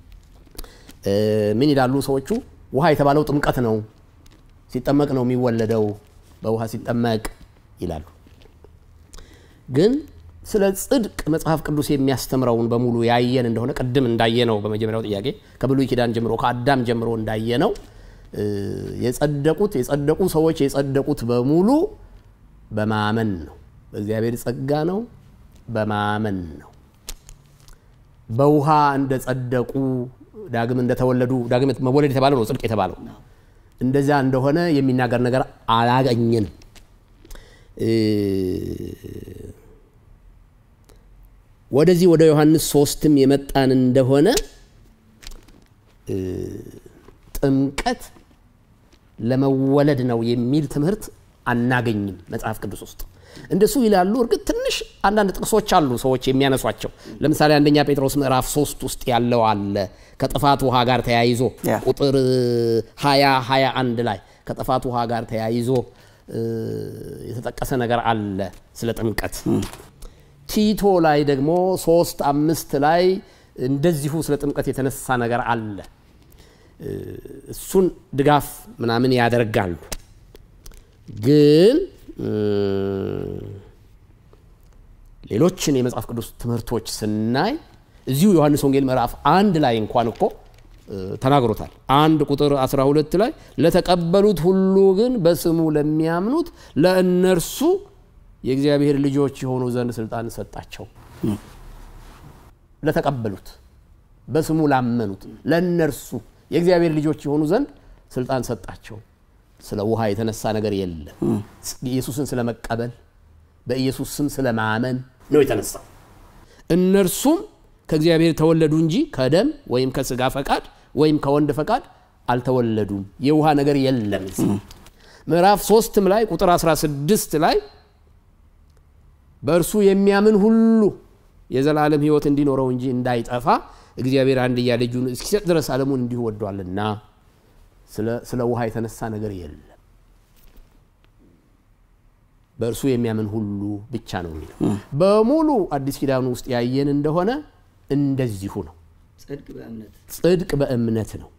ምን ይላሉ ሰዎቹ? ውሃ የተባለው ጥምቀት ነው፣ ሲጠመቅ ነው የሚወለደው፣ በውሃ ሲጠመቅ ይላሉ። ግን ስለ ጽድቅ መጽሐፍ ቅዱስ የሚያስተምረውን በሙሉ ያየን እንደሆነ ቅድም እንዳየነው በመጀመሪያው ጥያቄ ከብሉይ ኪዳን ጀምሮ ከአዳም ጀምሮ እንዳየነው የጸደቁት የጸደቁ ሰዎች የጸደቁት በሙሉ በማመን ነው። በእግዚአብሔር ጸጋ ነው፣ በማመን ነው። በውሃ እንደጸደቁ ዳግም እንደተወለዱ ዳግም መወለድ የተባለው ነው ጽድቅ የተባለው እንደዚያ እንደሆነ የሚናገር ነገር አላገኘንም። ወደዚህ ወደ ዮሐንስ ሶስትም የመጣን እንደሆነ ጥምቀት ለመወለድ ነው የሚል ትምህርት አናገኝም መጽሐፍ ቅዱስ ውስጥ። እንደሱ ይላሉ። እርግጥ ትንሽ አንዳንድ ጥቅሶች አሉ ሰዎች የሚያነሷቸው። ለምሳሌ አንደኛ ጴጥሮስ ምዕራፍ ሶስት ውስጥ ያለው አለ ከጥፋት ውሃ ጋር ተያይዞ ቁጥር ሀያ ሀያ አንድ ላይ ከጥፋት ውሃ ጋር ተያይዞ የተጠቀሰ ነገር አለ ስለ ጥምቀት። ቲቶ ላይ ደግሞ ሶስት አምስት ላይ እንደዚሁ ስለ ጥምቀት የተነሳ ነገር አለ። እሱን ድጋፍ ምናምን ያደርጋሉ። ግን ሌሎችን የመጽሐፍ ቅዱስ ትምህርቶች ስናይ እዚሁ ዮሐንስ ወንጌል ምዕራፍ አንድ ላይ እንኳን እኮ ተናግሮታል። አንድ ቁጥር 12 ላይ ለተቀበሉት ሁሉ ግን በስሙ ለሚያምኑት ለእነርሱ የእግዚአብሔር ልጆች የሆኑ ዘንድ ስልጣን ሰጣቸው። ለተቀበሉት በስሙ ላመኑት ለእነርሱ የእግዚአብሔር ልጆች የሆኑ ዘንድ ስልጣን ሰጣቸው። ስለ ውሃ የተነሳ ነገር የለም። ኢየሱስን ስለ መቀበል በኢየሱስ ስም ስለ ማመን ነው የተነሳው። እነርሱም ከእግዚአብሔር ተወለዱ እንጂ ከደም ወይም ከስጋ ፈቃድ ወይም ከወንድ ፈቃድ አልተወለዱም። የውሃ ነገር የለም። ምዕራፍ ሶስትም ላይ ቁጥር 16 ላይ በእርሱ የሚያምን ሁሉ የዘላለም ሕይወት እንዲኖረው እንጂ እንዳይጠፋ እግዚአብሔር አንድያ ልጁን እስኪሰጥ ድረስ ዓለሙን እንዲሁ ወዷልና ስለ ውሃ የተነሳ ነገር የለም። በእርሱ የሚያምን ሁሉ ብቻ ነው የሚለው። በሙሉ አዲስ ኪዳኑ ውስጥ ያየን እንደሆነ እንደዚሁ ነው። ጽድቅ በእምነት ነው።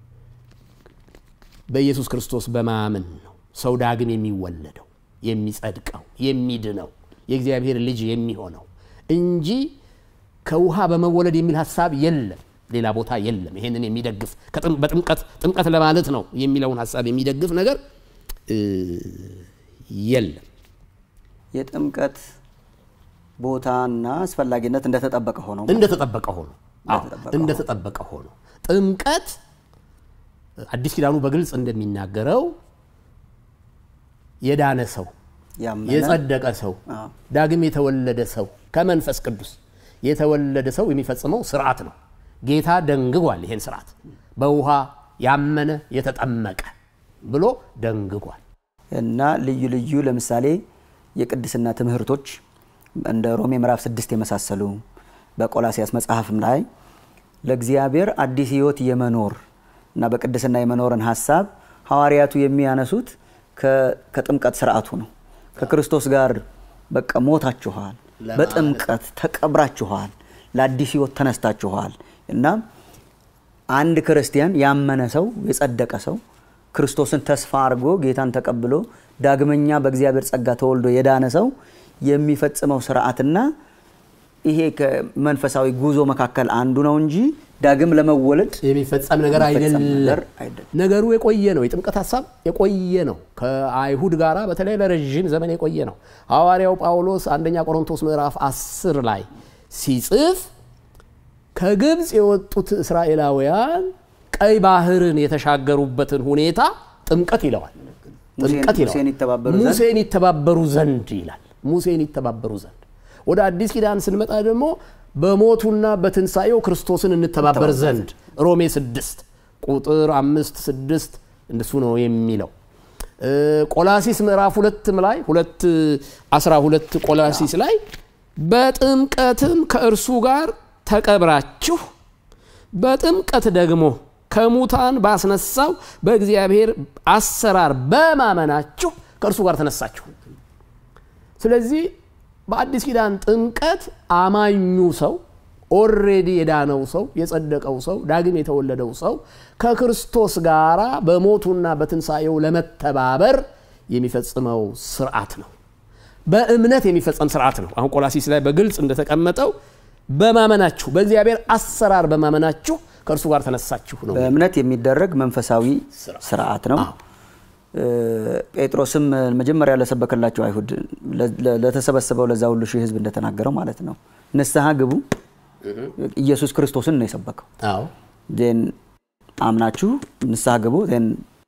በኢየሱስ ክርስቶስ በማመን ነው ሰው ዳግም የሚወለደው የሚጸድቀው፣ የሚድነው፣ የእግዚአብሔር ልጅ የሚሆነው እንጂ ከውሃ በመወለድ የሚል ሀሳብ የለም። ሌላ ቦታ የለም። ይሄንን የሚደግፍ በጥምቀት ጥምቀት ለማለት ነው የሚለውን ሀሳብ የሚደግፍ ነገር የለም። የጥምቀት ቦታና አስፈላጊነት እንደተጠበቀ ሆኖ እንደተጠበቀ ሆኖ እንደተጠበቀ ሆኖ ጥምቀት አዲስ ኪዳኑ በግልጽ እንደሚናገረው የዳነ ሰው የጸደቀ ሰው ዳግም የተወለደ ሰው ከመንፈስ ቅዱስ የተወለደ ሰው የሚፈጽመው ስርዓት ነው። ጌታ ደንግጓል። ይሄን ስርዓት በውሃ ያመነ የተጠመቀ ብሎ ደንግጓል። እና ልዩ ልዩ ለምሳሌ የቅድስና ትምህርቶች እንደ ሮሜ ምዕራፍ ስድስት የመሳሰሉ በቆላሲያስ መጽሐፍም ላይ ለእግዚአብሔር አዲስ ሕይወት የመኖር እና በቅድስና የመኖርን ሀሳብ ሐዋርያቱ የሚያነሱት ከ- ከጥምቀት ስርዓቱ ነው። ከክርስቶስ ጋር በቃ ሞታችኋል፣ ለማለት በጥምቀት ተቀብራችኋል፣ ለአዲስ ህይወት ተነስታችኋል እና አንድ ክርስቲያን ያመነ ሰው የጸደቀ ሰው ክርስቶስን ተስፋ አድርጎ ጌታን ተቀብሎ ዳግመኛ በእግዚአብሔር ጸጋ ተወልዶ የዳነ ሰው የሚፈጽመው ስርዓትና ይሄ ከመንፈሳዊ ጉዞ መካከል አንዱ ነው እንጂ ዳግም ለመወለድ የሚፈጸም ነገር የሚፈጸም አይደለም። ነገር አይደለም። ነገሩ የቆየ ነው። የጥምቀት ሀሳብ የቆየ ነው። ከአይሁድ ጋር በተለይ ለረዥም ዘመን የቆየ ነው። ሐዋርያው ጳውሎስ አንደኛ ቆሮንቶስ ምዕራፍ 10 ላይ ሲጽፍ ከግብፅ የወጡት እስራኤላውያን ቀይ ባህርን የተሻገሩበትን ሁኔታ ጥምቀት ይለዋል። ጥምቀት ይለዋል። ሙሴን ይተባበሩ ዘንድ ሙሴን ይተባበሩ ዘንድ ይላል። ሙሴን ይተባበሩ ዘንድ። ወደ አዲስ ኪዳን ስንመጣ ደግሞ በሞቱና በትንሣኤው ክርስቶስን እንተባበር ዘንድ ሮሜ ስድስት ቁጥር አምስት ስድስት እንደሱ ነው የሚለው። እ፣ ቆላሲስ ምዕራፍ ሁለትም ላይ ሁለት አስራ ሁለት ቆላሲስ ላይ በጥምቀትም ከእርሱ ጋር ተቀብራችሁ በጥምቀት ደግሞ ከሙታን ባስነሳው በእግዚአብሔር አሰራር በማመናችሁ ከእርሱ ጋር ተነሳችሁ። ስለዚህ በአዲስ ኪዳን ጥምቀት አማኙ ሰው ኦሬዲ የዳነው ሰው የጸደቀው ሰው ዳግም የተወለደው ሰው ከክርስቶስ ጋር በሞቱና በትንሣኤው ለመተባበር የሚፈጽመው ስርዓት ነው። በእምነት የሚፈጸም ስርዓት ነው። አሁን ቆላሲስ ላይ በግልጽ እንደተቀመጠው በማመናችሁ በእግዚአብሔር አሰራር በማመናችሁ ከእርሱ ጋር ተነሳችሁ ነው። በእምነት የሚደረግ መንፈሳዊ ስርዓት ነው። እ፣ ጴጥሮስም መጀመሪያ ለሰበከላቸው አይሁድ ለ- ለ- ለተሰበሰበው ለዛ ሁሉ ሺህ ሕዝብ እንደተናገረው ማለት ነው ንስሐ ግቡ። ኢየሱስ ክርስቶስን ነው የሰበከው። አዎ ዜን አምናችሁ ንስሐ ግቡ፣ ዜን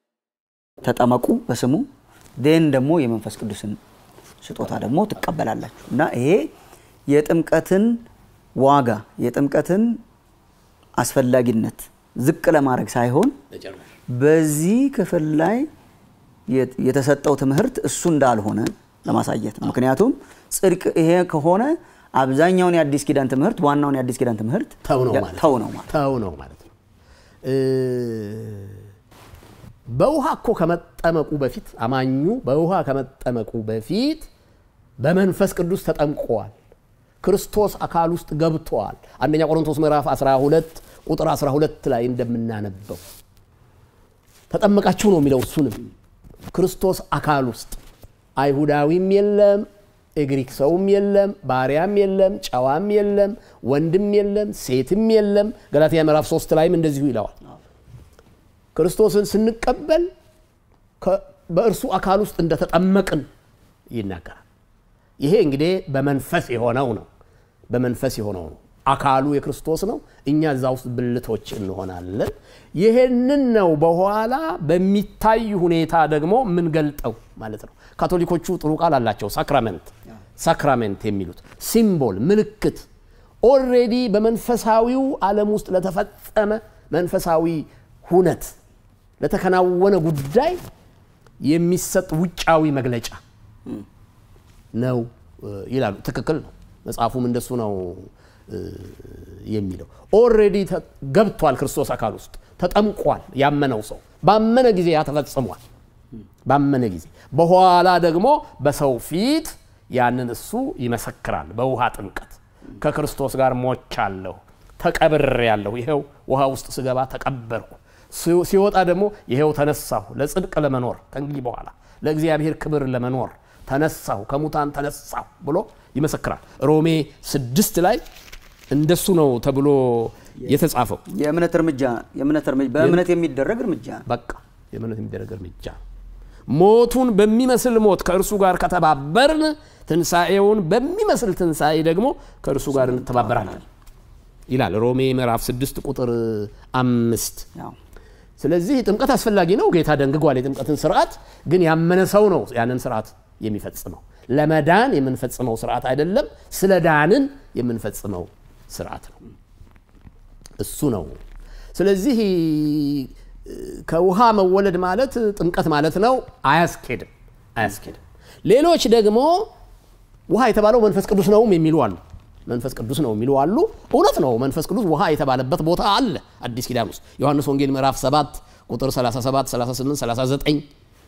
ተጠመቁ በስሙ ዜን ደግሞ የመንፈስ ቅዱስን ስጦታ ደግሞ ትቀበላላችሁ እና ይሄ የጥምቀትን ዋጋ የጥምቀትን አስፈላጊነት ዝቅ ለማድረግ ሳይሆን በዚህ ክፍል ላይ የት- የተሰጠው ትምህርት እሱ እንዳልሆነ ለማሳየት ነው። ምክንያቱም ጽድቅ ይሄ ከሆነ አብዛኛውን የአዲስ ኪዳን ትምህርት ዋናውን የአዲስ ኪዳን ትምህርት ተው ነው ያ- ማለት ተው ነው ማለት ተው ነው ማለት ነው። እ፣ በውሃ እኮ ከመጠመቁ በፊት አማኙ በውሃ ከመጠመቁ በፊት በመንፈስ ቅዱስ ተጠምቀዋል። ክርስቶስ አካል ውስጥ ገብተዋል። አንደኛ ቆሮንቶስ ምዕራፍ 12 ቁጥር 12 ላይ እንደምናነበው ተጠመቃችሁ ነው የሚለው። እሱንም ክርስቶስ አካል ውስጥ አይሁዳዊም የለም፣ የግሪክ ሰውም የለም፣ ባሪያም የለም፣ ጨዋም የለም፣ ወንድም የለም፣ ሴትም የለም። ገላትያ ምዕራፍ 3 ላይም እንደዚሁ ይለዋል። ክርስቶስን ስንቀበል ከ- በእርሱ አካል ውስጥ እንደተጠመቅን ይናገራል። ይሄ እንግዲህ በመንፈስ የሆነው ነው። በመንፈስ የሆነው ነው። አካሉ የክርስቶስ ነው። እኛ እዛ ውስጥ ብልቶች እንሆናለን። ይሄንን ነው በኋላ በሚታይ ሁኔታ ደግሞ የምንገልጠው ማለት ነው። ካቶሊኮቹ ጥሩ ቃል አላቸው። ሳክራመንት ሳክራሜንት የሚሉት ሲምቦል፣ ምልክት ኦልሬዲ በመንፈሳዊው ዓለም ውስጥ ለተፈጸመ መንፈሳዊ ሁነት ለተከናወነ ጉዳይ የሚሰጥ ውጫዊ መግለጫ ነው እ፣ ይላሉ። ትክክል ነው። መጽሐፉም እንደሱ ነው እ፣ የሚለው። ኦልሬዲ ገብቷል ክርስቶስ አካል ውስጥ ተጠምቋል። ያመነው ሰው ባመነ ጊዜ ያ ተፈጽሟል። ባመነ ጊዜ በኋላ ደግሞ በሰው ፊት ያንን እሱ ይመሰክራል። በውሃ ጥምቀት ከክርስቶስ ጋር ሞቻለሁ፣ ተቀብሬያለሁ፣ ይኸው ውሃ ውስጥ ስገባ ተቀበርኩ፣ ሲ- ሲወጣ ደግሞ ይኸው ተነሳሁ፣ ለጽድቅ ለመኖር ከእንግዲህ በኋላ ለእግዚአብሔር ክብር ለመኖር ተነሳሁ፣ ከሙታን ተነሳሁ ብሎ ይመሰክራል። ሮሜ ስድስት ላይ እንደሱ ነው ተብሎ የተጻፈው። የእምነት እርምጃ የእምነት እርምጃ በእምነት የሚደረግ እርምጃ ነው። በቃ የእምነት የሚደረግ እርምጃ ነው። ሞቱን በሚመስል ሞት ከእርሱ ጋር ከተባበርን ትንሣኤውን በሚመስል ትንሣኤ ደግሞ ከእርሱ ጋር እንተባበራለን ይላል ሮሜ ምዕራፍ 6 ቁጥር አምስት ያው ስለዚህ ጥምቀት አስፈላጊ ነው። ጌታ ደንግጓል የጥምቀትን ስርዓት። ግን ያመነ ሰው ነው ያንን ስርዓት የሚፈጽመው። ለመዳን የምንፈጽመው ስርዓት አይደለም፣ ስለ ዳንን የምንፈጽመው ስርዓት ነው። እሱ ነው። ስለዚህ ከውሃ መወለድ ማለት ጥምቀት ማለት ነው። አያስኬድም፣ አያስኬድም። ሌሎች ደግሞ ውሃ የተባለው መንፈስ ቅዱስ ነውም የሚሉ አሉ። መንፈስ ቅዱስ ነው የሚሉ አሉ። እውነት ነው፣ መንፈስ ቅዱስ ውሃ የተባለበት ቦታ አለ አዲስ ኪዳን ውስጥ ዮሐንስ ወንጌል ምዕራፍ 7 ቁጥር 37፣ 38፣ 39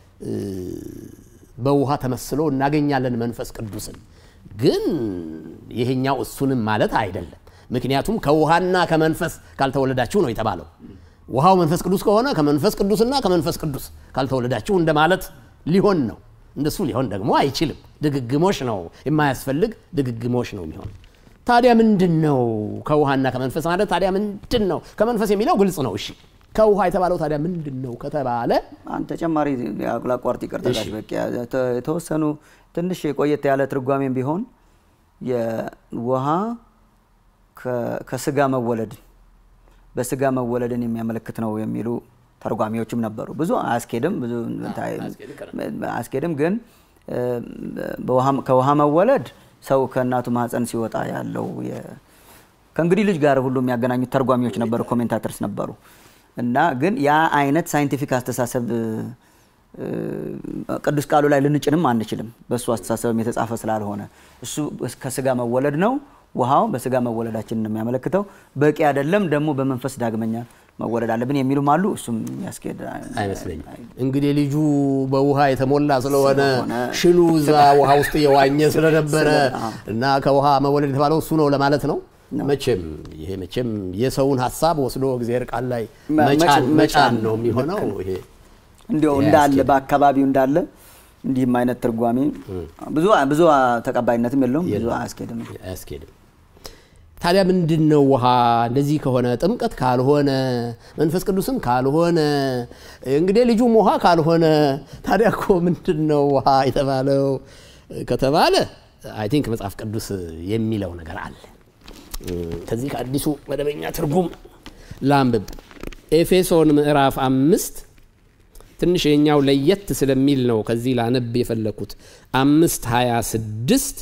በውሃ ተመስሎ እናገኛለን መንፈስ ቅዱስን። ግን ይሄኛው እሱንም ማለት አይደለም። ምክንያቱም ከውሃና ከመንፈስ ካልተወለዳችሁ ነው የተባለው። ውሃው መንፈስ ቅዱስ ከሆነ ከመንፈስ ቅዱስና ከመንፈስ ቅዱስ ካልተወለዳችሁ እንደማለት ሊሆን ነው። እንደሱ ሊሆን ደግሞ አይችልም። ድግግሞሽ ነው የማያስፈልግ ድግግሞሽ ነው የሚሆን። ታዲያ ምንድን ነው ከውሃና ከመንፈስ ማለት? ታዲያ ምንድን ነው ከመንፈስ የሚለው ግልጽ ነው። እሺ ከውሃ የተባለው ታዲያ ምንድን ነው ከተባለ አንድ ተጨማሪ ላቋርጥ፣ ይቅርታ ጋሽ በቂ የተወሰኑ ትንሽ የቆየት ያለ ትርጓሜም ቢሆን የውሃ ከስጋ መወለድን በስጋ መወለድን የሚያመለክት ነው የሚሉ ተርጓሚዎችም ነበሩ። ብዙ አያስኬድም፣ ብዙ አያስኬድም። ግን ከውሃ መወለድ ሰው ከእናቱ ማህፀን ሲወጣ ያለው ከእንግዲህ ልጅ ጋር ሁሉ የሚያገናኙት ተርጓሚዎች ነበሩ፣ ኮሜንታተርስ ነበሩ። እና ግን ያ አይነት ሳይንቲፊክ አስተሳሰብ ቅዱስ ቃሉ ላይ ልንጭንም አንችልም። በእሱ አስተሳሰብም የተጻፈ ስላልሆነ እሱ ከስጋ መወለድ ነው። ውሃው በስጋ መወለዳችንን ነው የሚያመለክተው። በቂ አይደለም ደግሞ በመንፈስ ዳግመኛ መወለድ አለብን የሚሉም አሉ። እሱም ያስኬድ አይመስለኝም። እንግዲህ ልጁ በውሃ የተሞላ ስለሆነ ሽሉ እዛ ውሃ ውስጥ የዋኘ ስለነበረ እና ከውሃ መወለድ የተባለው እሱ ነው ለማለት ነው። መቼም ይሄ መቼም የሰውን ሀሳብ ወስዶ እግዚአብሔር ቃል ላይ መጫን ነው የሚሆነው። ይሄ እንዲያው እንዳለ በአካባቢው እንዳለ እንዲህም አይነት ትርጓሜ ብዙ ብዙ ተቀባይነትም የለውም፣ ብዙ አያስኬድም አያስኬድም። ታዲያ ምንድን ነው ውሃ? እንደዚህ ከሆነ ጥምቀት ካልሆነ መንፈስ ቅዱስም ካልሆነ እንግዲህ ልጁም ውሃ ካልሆነ ታዲያ እኮ ምንድን ነው ውሃ የተባለው ከተባለ አይ ቲንክ መጽሐፍ ቅዱስ የሚለው ነገር አለ። ከዚህ ከአዲሱ መደበኛ ትርጉም ላንብብ። ኤፌሶን ምዕራፍ አምስት ትንሽ የኛው ለየት ስለሚል ነው ከዚህ ላነብ የፈለኩት። አምስት ሀያ ስድስት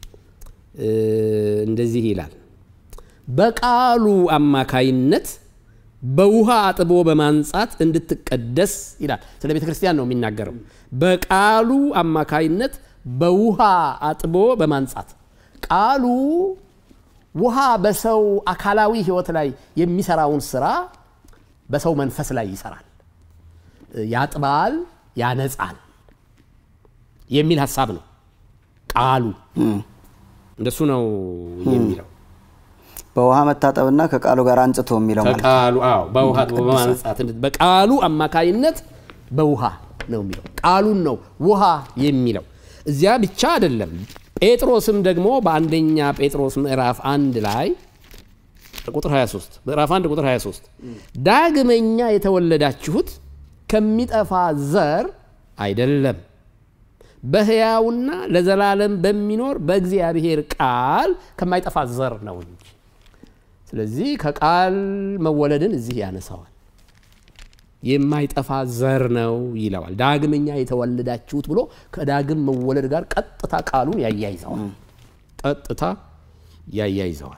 እንደዚህ ይላል በቃሉ አማካይነት በውሃ አጥቦ በማንጻት እንድትቀደስ ይላል። ስለ ቤተ ክርስቲያን ነው የሚናገረው። በቃሉ አማካይነት በውሃ አጥቦ በማንጻት ቃሉ ውሃ በሰው አካላዊ ሕይወት ላይ የሚሰራውን ስራ በሰው መንፈስ ላይ ይሰራል፣ ያጥባል፣ ያነጻል የሚል ሀሳብ ነው ቃሉ። እንደሱ ነው የሚለው በውሃ መታጠብና ከቃሉ ጋር አንጽቶ የሚለው ማለት ከቃሉ አዎ፣ በውሃ በማንጻት በቃሉ አማካይነት በውሃ ነው የሚለው ቃሉን ነው ውሃ የሚለው። እዚያ ብቻ አይደለም። ጴጥሮስም ደግሞ በአንደኛ ጴጥሮስ ምዕራፍ አንድ ላይ ቁጥር 23 ምዕራፍ 1 ቁጥር 23 ዳግመኛ የተወለዳችሁት ከሚጠፋ ዘር አይደለም በሕያውና ለዘላለም በሚኖር በእግዚአብሔር ቃል ከማይጠፋ ዘር ነው እንጂ። ስለዚህ ከቃል መወለድን እዚህ ያነሳዋል። የማይጠፋ ዘር ነው ይለዋል። ዳግመኛ የተወለዳችሁት ብሎ ከዳግም መወለድ ጋር ቀጥታ ቃሉን ያያይዘዋል። ቀጥታ ያያይዘዋል።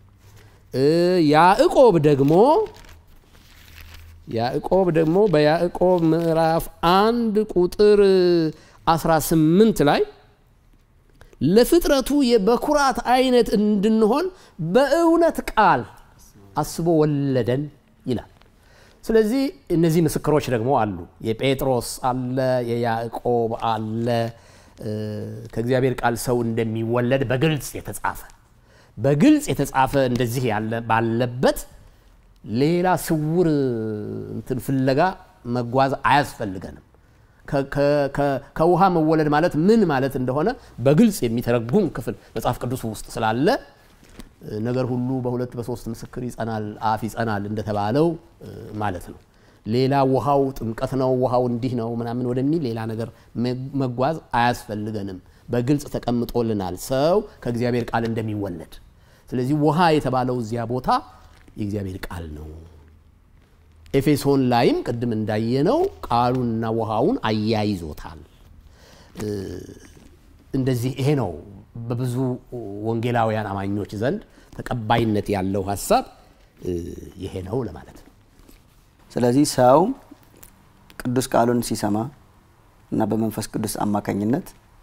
ያዕቆብ ደግሞ ያዕቆብ ደግሞ በያዕቆብ ምዕራፍ አንድ ቁጥር 18 ላይ ለፍጥረቱ የበኩራት አይነት እንድንሆን በእውነት ቃል አስቦ ወለደን ይላል። ስለዚህ እነዚህ ምስክሮች ደግሞ አሉ። የጴጥሮስ አለ፣ የያዕቆብ አለ። ከእግዚአብሔር ቃል ሰው እንደሚወለድ በግልጽ የተጻፈ በግልጽ የተጻፈ እንደዚህ ያለ ባለበት ሌላ ስውር እንትን ፍለጋ መጓዝ አያስፈልገንም። ከውሃ መወለድ ማለት ምን ማለት እንደሆነ በግልጽ የሚተረጉም ክፍል መጽሐፍ ቅዱስ ውስጥ ስላለ ነገር ሁሉ በሁለት በሶስት ምስክር ይጸናል፣ አፍ ይጸናል እንደተባለው ማለት ነው። ሌላ ውሃው ጥምቀት ነው፣ ውሃው እንዲህ ነው ምናምን ወደሚል ሌላ ነገር መጓዝ አያስፈልገንም። በግልጽ ተቀምጦልናል ሰው ከእግዚአብሔር ቃል እንደሚወለድ። ስለዚህ ውሃ የተባለው እዚያ ቦታ የእግዚአብሔር ቃል ነው። ኤፌሶን ላይም ቅድም እንዳየነው ቃሉንና ውሃውን አያይዞታል። እንደዚህ ይሄ ነው በብዙ ወንጌላውያን አማኞች ዘንድ ተቀባይነት ያለው ሀሳብ ይሄ ነው ለማለት ነው። ስለዚህ ሰው ቅዱስ ቃሉን ሲሰማ እና በመንፈስ ቅዱስ አማካኝነት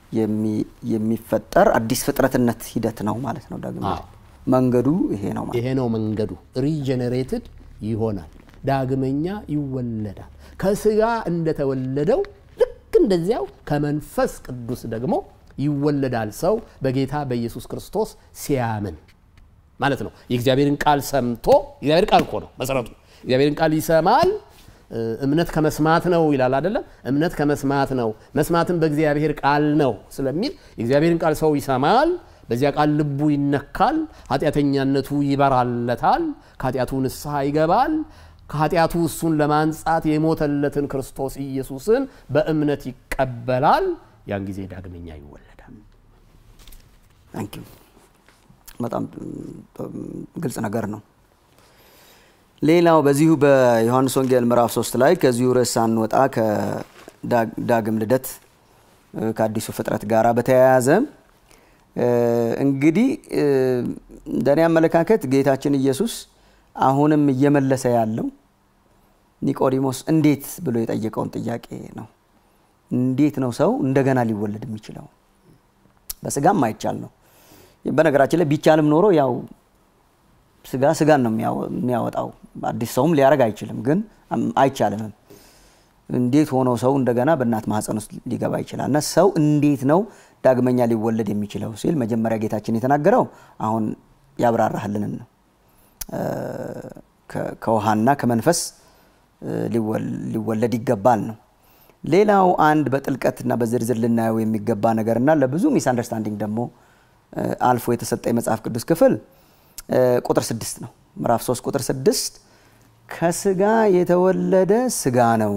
የሚ- የሚፈጠር አዲስ ፍጥረትነት ሂደት ነው ማለት ነው። ዳግም አዎ። መንገዱ ይሄ ነው ማለት ይሄ ነው መንገዱ። ሪጀነሬትድ ይሆናል፣ ዳግመኛ ይወለዳል። ከስጋ እንደተወለደው ልክ እንደዚያው ከመንፈስ ቅዱስ ደግሞ ይወለዳል። ሰው በጌታ በኢየሱስ ክርስቶስ ሲያምን ማለት ነው። የእግዚአብሔርን ቃል ሰምቶ የእግዚአብሔር ቃል እኮ ነው መሰረቱ። እግዚአብሔርን ቃል ይሰማል። እ፣ እምነት ከመስማት ነው ይላል አይደለም? እምነት ከመስማት ነው፣ መስማትም በእግዚአብሔር ቃል ነው ስለሚል የእግዚአብሔርን ቃል ሰው ይሰማል። በዚያ ቃል ልቡ ይነካል፣ ኃጢአተኛነቱ ይበራለታል፣ ከኃጢአቱ ንስሐ ይገባል። ከኃጢአቱ እሱን ለማንጻት የሞተለትን ክርስቶስ ኢየሱስን በእምነት ይቀበላል። ያን ጊዜ ዳግመኛ ይወለዳል። ታንክ ዩ በጣም ም፣ ግልጽ ነገር ነው። ሌላው በዚሁ በዮሐንስ ወንጌል ምዕራፍ 3 ላይ ከዚሁ ርዕስ ሳንወጣ ከዳግም ልደት እ፣ ከአዲሱ ፍጥረት ጋር በተያያዘ እ፣ እንግዲህ እ፣ እንደኔ አመለካከት ጌታችን ኢየሱስ አሁንም እየመለሰ ያለው ኒቆዲሞስ እንዴት ብሎ የጠየቀውን ጥያቄ ነው። እንዴት ነው ሰው እንደገና ሊወለድ የሚችለው? በስጋም አይቻል ነው። በነገራችን ላይ ቢቻልም ኖሮ ያው ስጋ ስጋን ነው የሚያወ- የሚያወጣው አዲስ ሰውም ሊያደርግ አይችልም፣ ግን አም- አይቻልምም። እንዴት ሆኖ ሰው እንደገና በእናት ማህፀን ውስጥ ሊገባ ይችላል? እና ሰው እንዴት ነው ዳግመኛ ሊወለድ የሚችለው ሲል መጀመሪያ ጌታችን የተናገረው አሁን ያብራራህልንን ነው። እ፣ ከ- ከውሃና ከመንፈስ እ፣ ሊወል- ሊወለድ ይገባል ነው። ሌላው አንድ በጥልቀትና በዝርዝር ልናየው የሚገባ ነገርና ለብዙ ሚስ አንደርስታንዲንግ ደግሞ እ፣ አልፎ የተሰጠ የመጽሐፍ ቅዱስ ክፍል እ፣ ቁጥር ስድስት ነው። ምዕራፍ 3 ቁጥር ስድስት ከስጋ የተወለደ ስጋ ነው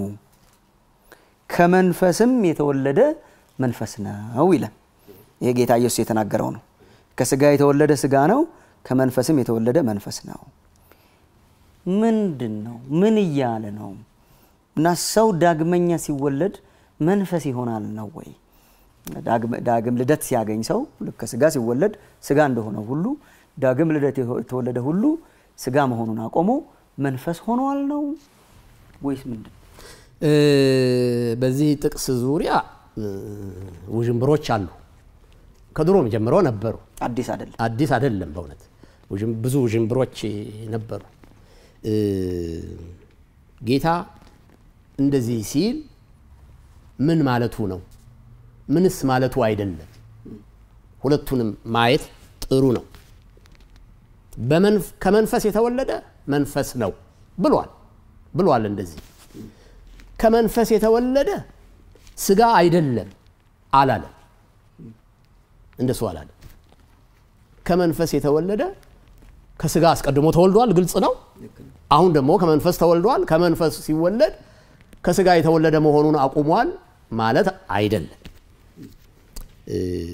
ከመንፈስም የተወለደ መንፈስ ነው ይላል። ይሄ ጌታ ኢየሱስ የተናገረው ነው። ከስጋ የተወለደ ስጋ ነው፣ ከመንፈስም የተወለደ መንፈስ ነው። ምንድን ነው? ምን እያለ ነው? እና ሰው ዳግመኛ ሲወለድ መንፈስ ይሆናል ነው ወይ? ዳግም- ዳግም ልደት ሲያገኝ ሰው ልክ ከስጋ ሲወለድ ስጋ እንደሆነ ሁሉ ዳግም ልደት የተወለደ ሁሉ ስጋ መሆኑን አቆሞ መንፈስ ሆኗል ነው ወይስ ምንድን ነው? እ፣ በዚህ ጥቅስ ዙሪያ እ፣ ውዥንብሮች አሉ። ከድሮም ጀምሮ ነበሩ። አዲስ አይደለም። አዲስ አይደለም። በእውነት ውዥም- ብዙ ውዥንብሮች ነበሩ። እ፣ ጌታ እንደዚህ ሲል ምን ማለቱ ነው? ምንስ ማለቱ አይደለም? ሁለቱንም ማየት ጥሩ ነው። በመንፍ- ከመንፈስ የተወለደ መንፈስ ነው ብሏል ብሏል። እንደዚህ ከመንፈስ የተወለደ ስጋ አይደለም አላለም። እንደሱ አላለም። ከመንፈስ የተወለደ ከስጋ አስቀድሞ ተወልዷል፣ ግልጽ ነው። አሁን ደግሞ ከመንፈስ ተወልዷል። ከመንፈስ ሲወለድ ከስጋ የተወለደ መሆኑን አቁሟል ማለት አይደለም። እ፣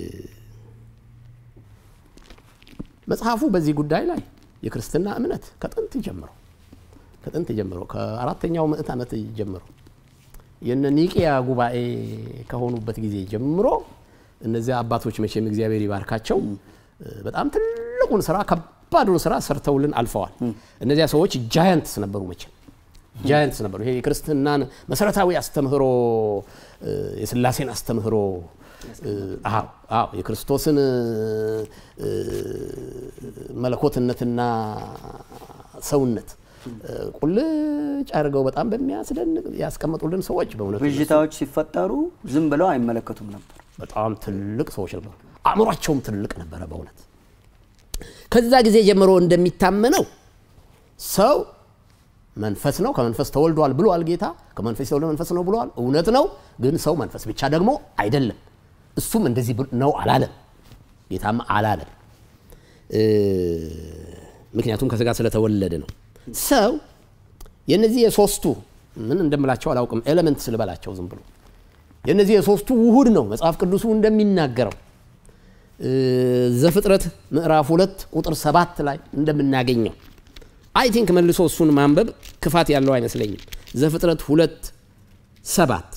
መጽሐፉ በዚህ ጉዳይ ላይ የክርስትና እምነት ከጥንት ጀምሮ ከጥንት ጀምሮ ከአራተኛው ምዕት ዓመት ጀምሮ የነ ኒቂያ ጉባኤ ከሆኑበት ጊዜ ጀምሮ እነዚያ አባቶች መቼም እግዚአብሔር ይባርካቸው እ፣ በጣም ትልቁን ስራ ከባዱን ስራ ሰርተውልን አልፈዋል። እነዚያ ሰዎች ጃያንትስ ነበሩ መቼም ጃያንትስ ነበሩ። ይሄ የክርስትናን መሰረታዊ አስተምህሮ እ፣ የስላሴን አስተምህሮ እ፣ አዎ አዎ የክርስቶስን እ፣ መለኮትነትና ሰውነት እ፣ ቁልጭ አድርገው በጣም በሚያስደንቅ ያስቀመጡልን ሰዎች በእውነቱ ብዥታዎች ሲፈጠሩ ዝም ብለው አይመለከቱም ነበር። በጣም ትልቅ ሰዎች ነበሩ። አእምሯቸውም ትልቅ ነበረ በእውነት ከዛ ጊዜ ጀምሮ እንደሚታመነው ሰው መንፈስ ነው፣ ከመንፈስ ተወልዷል ብሏል ጌታ። ከመንፈስ የተወለደ መንፈስ ነው ብሏል፣ እውነት ነው። ግን ሰው መንፈስ ብቻ ደግሞ አይደለም። እሱም እንደዚህ ብል- ነው አላለም፣ ጌታም አላለም። እ፣ ምክንያቱም ከስጋ ስለተወለደ ነው። ሰው የነዚህ የሶስቱ ምን እንደምላቸው አላውቅም፣ ኤሌመንት ስልበላቸው ዝም ብሎ የነዚህ የሶስቱ ውሁድ ነው መጽሐፍ ቅዱሱ እንደሚናገረው እ፣ ዘፍጥረት ምዕራፍ ሁለት ቁጥር ሰባት ላይ እንደምናገኘው አይ ቲንክ መልሶ እሱን ማንበብ ክፋት ያለው አይመስለኝም። ዘፍጥረት ሁለት ሰባት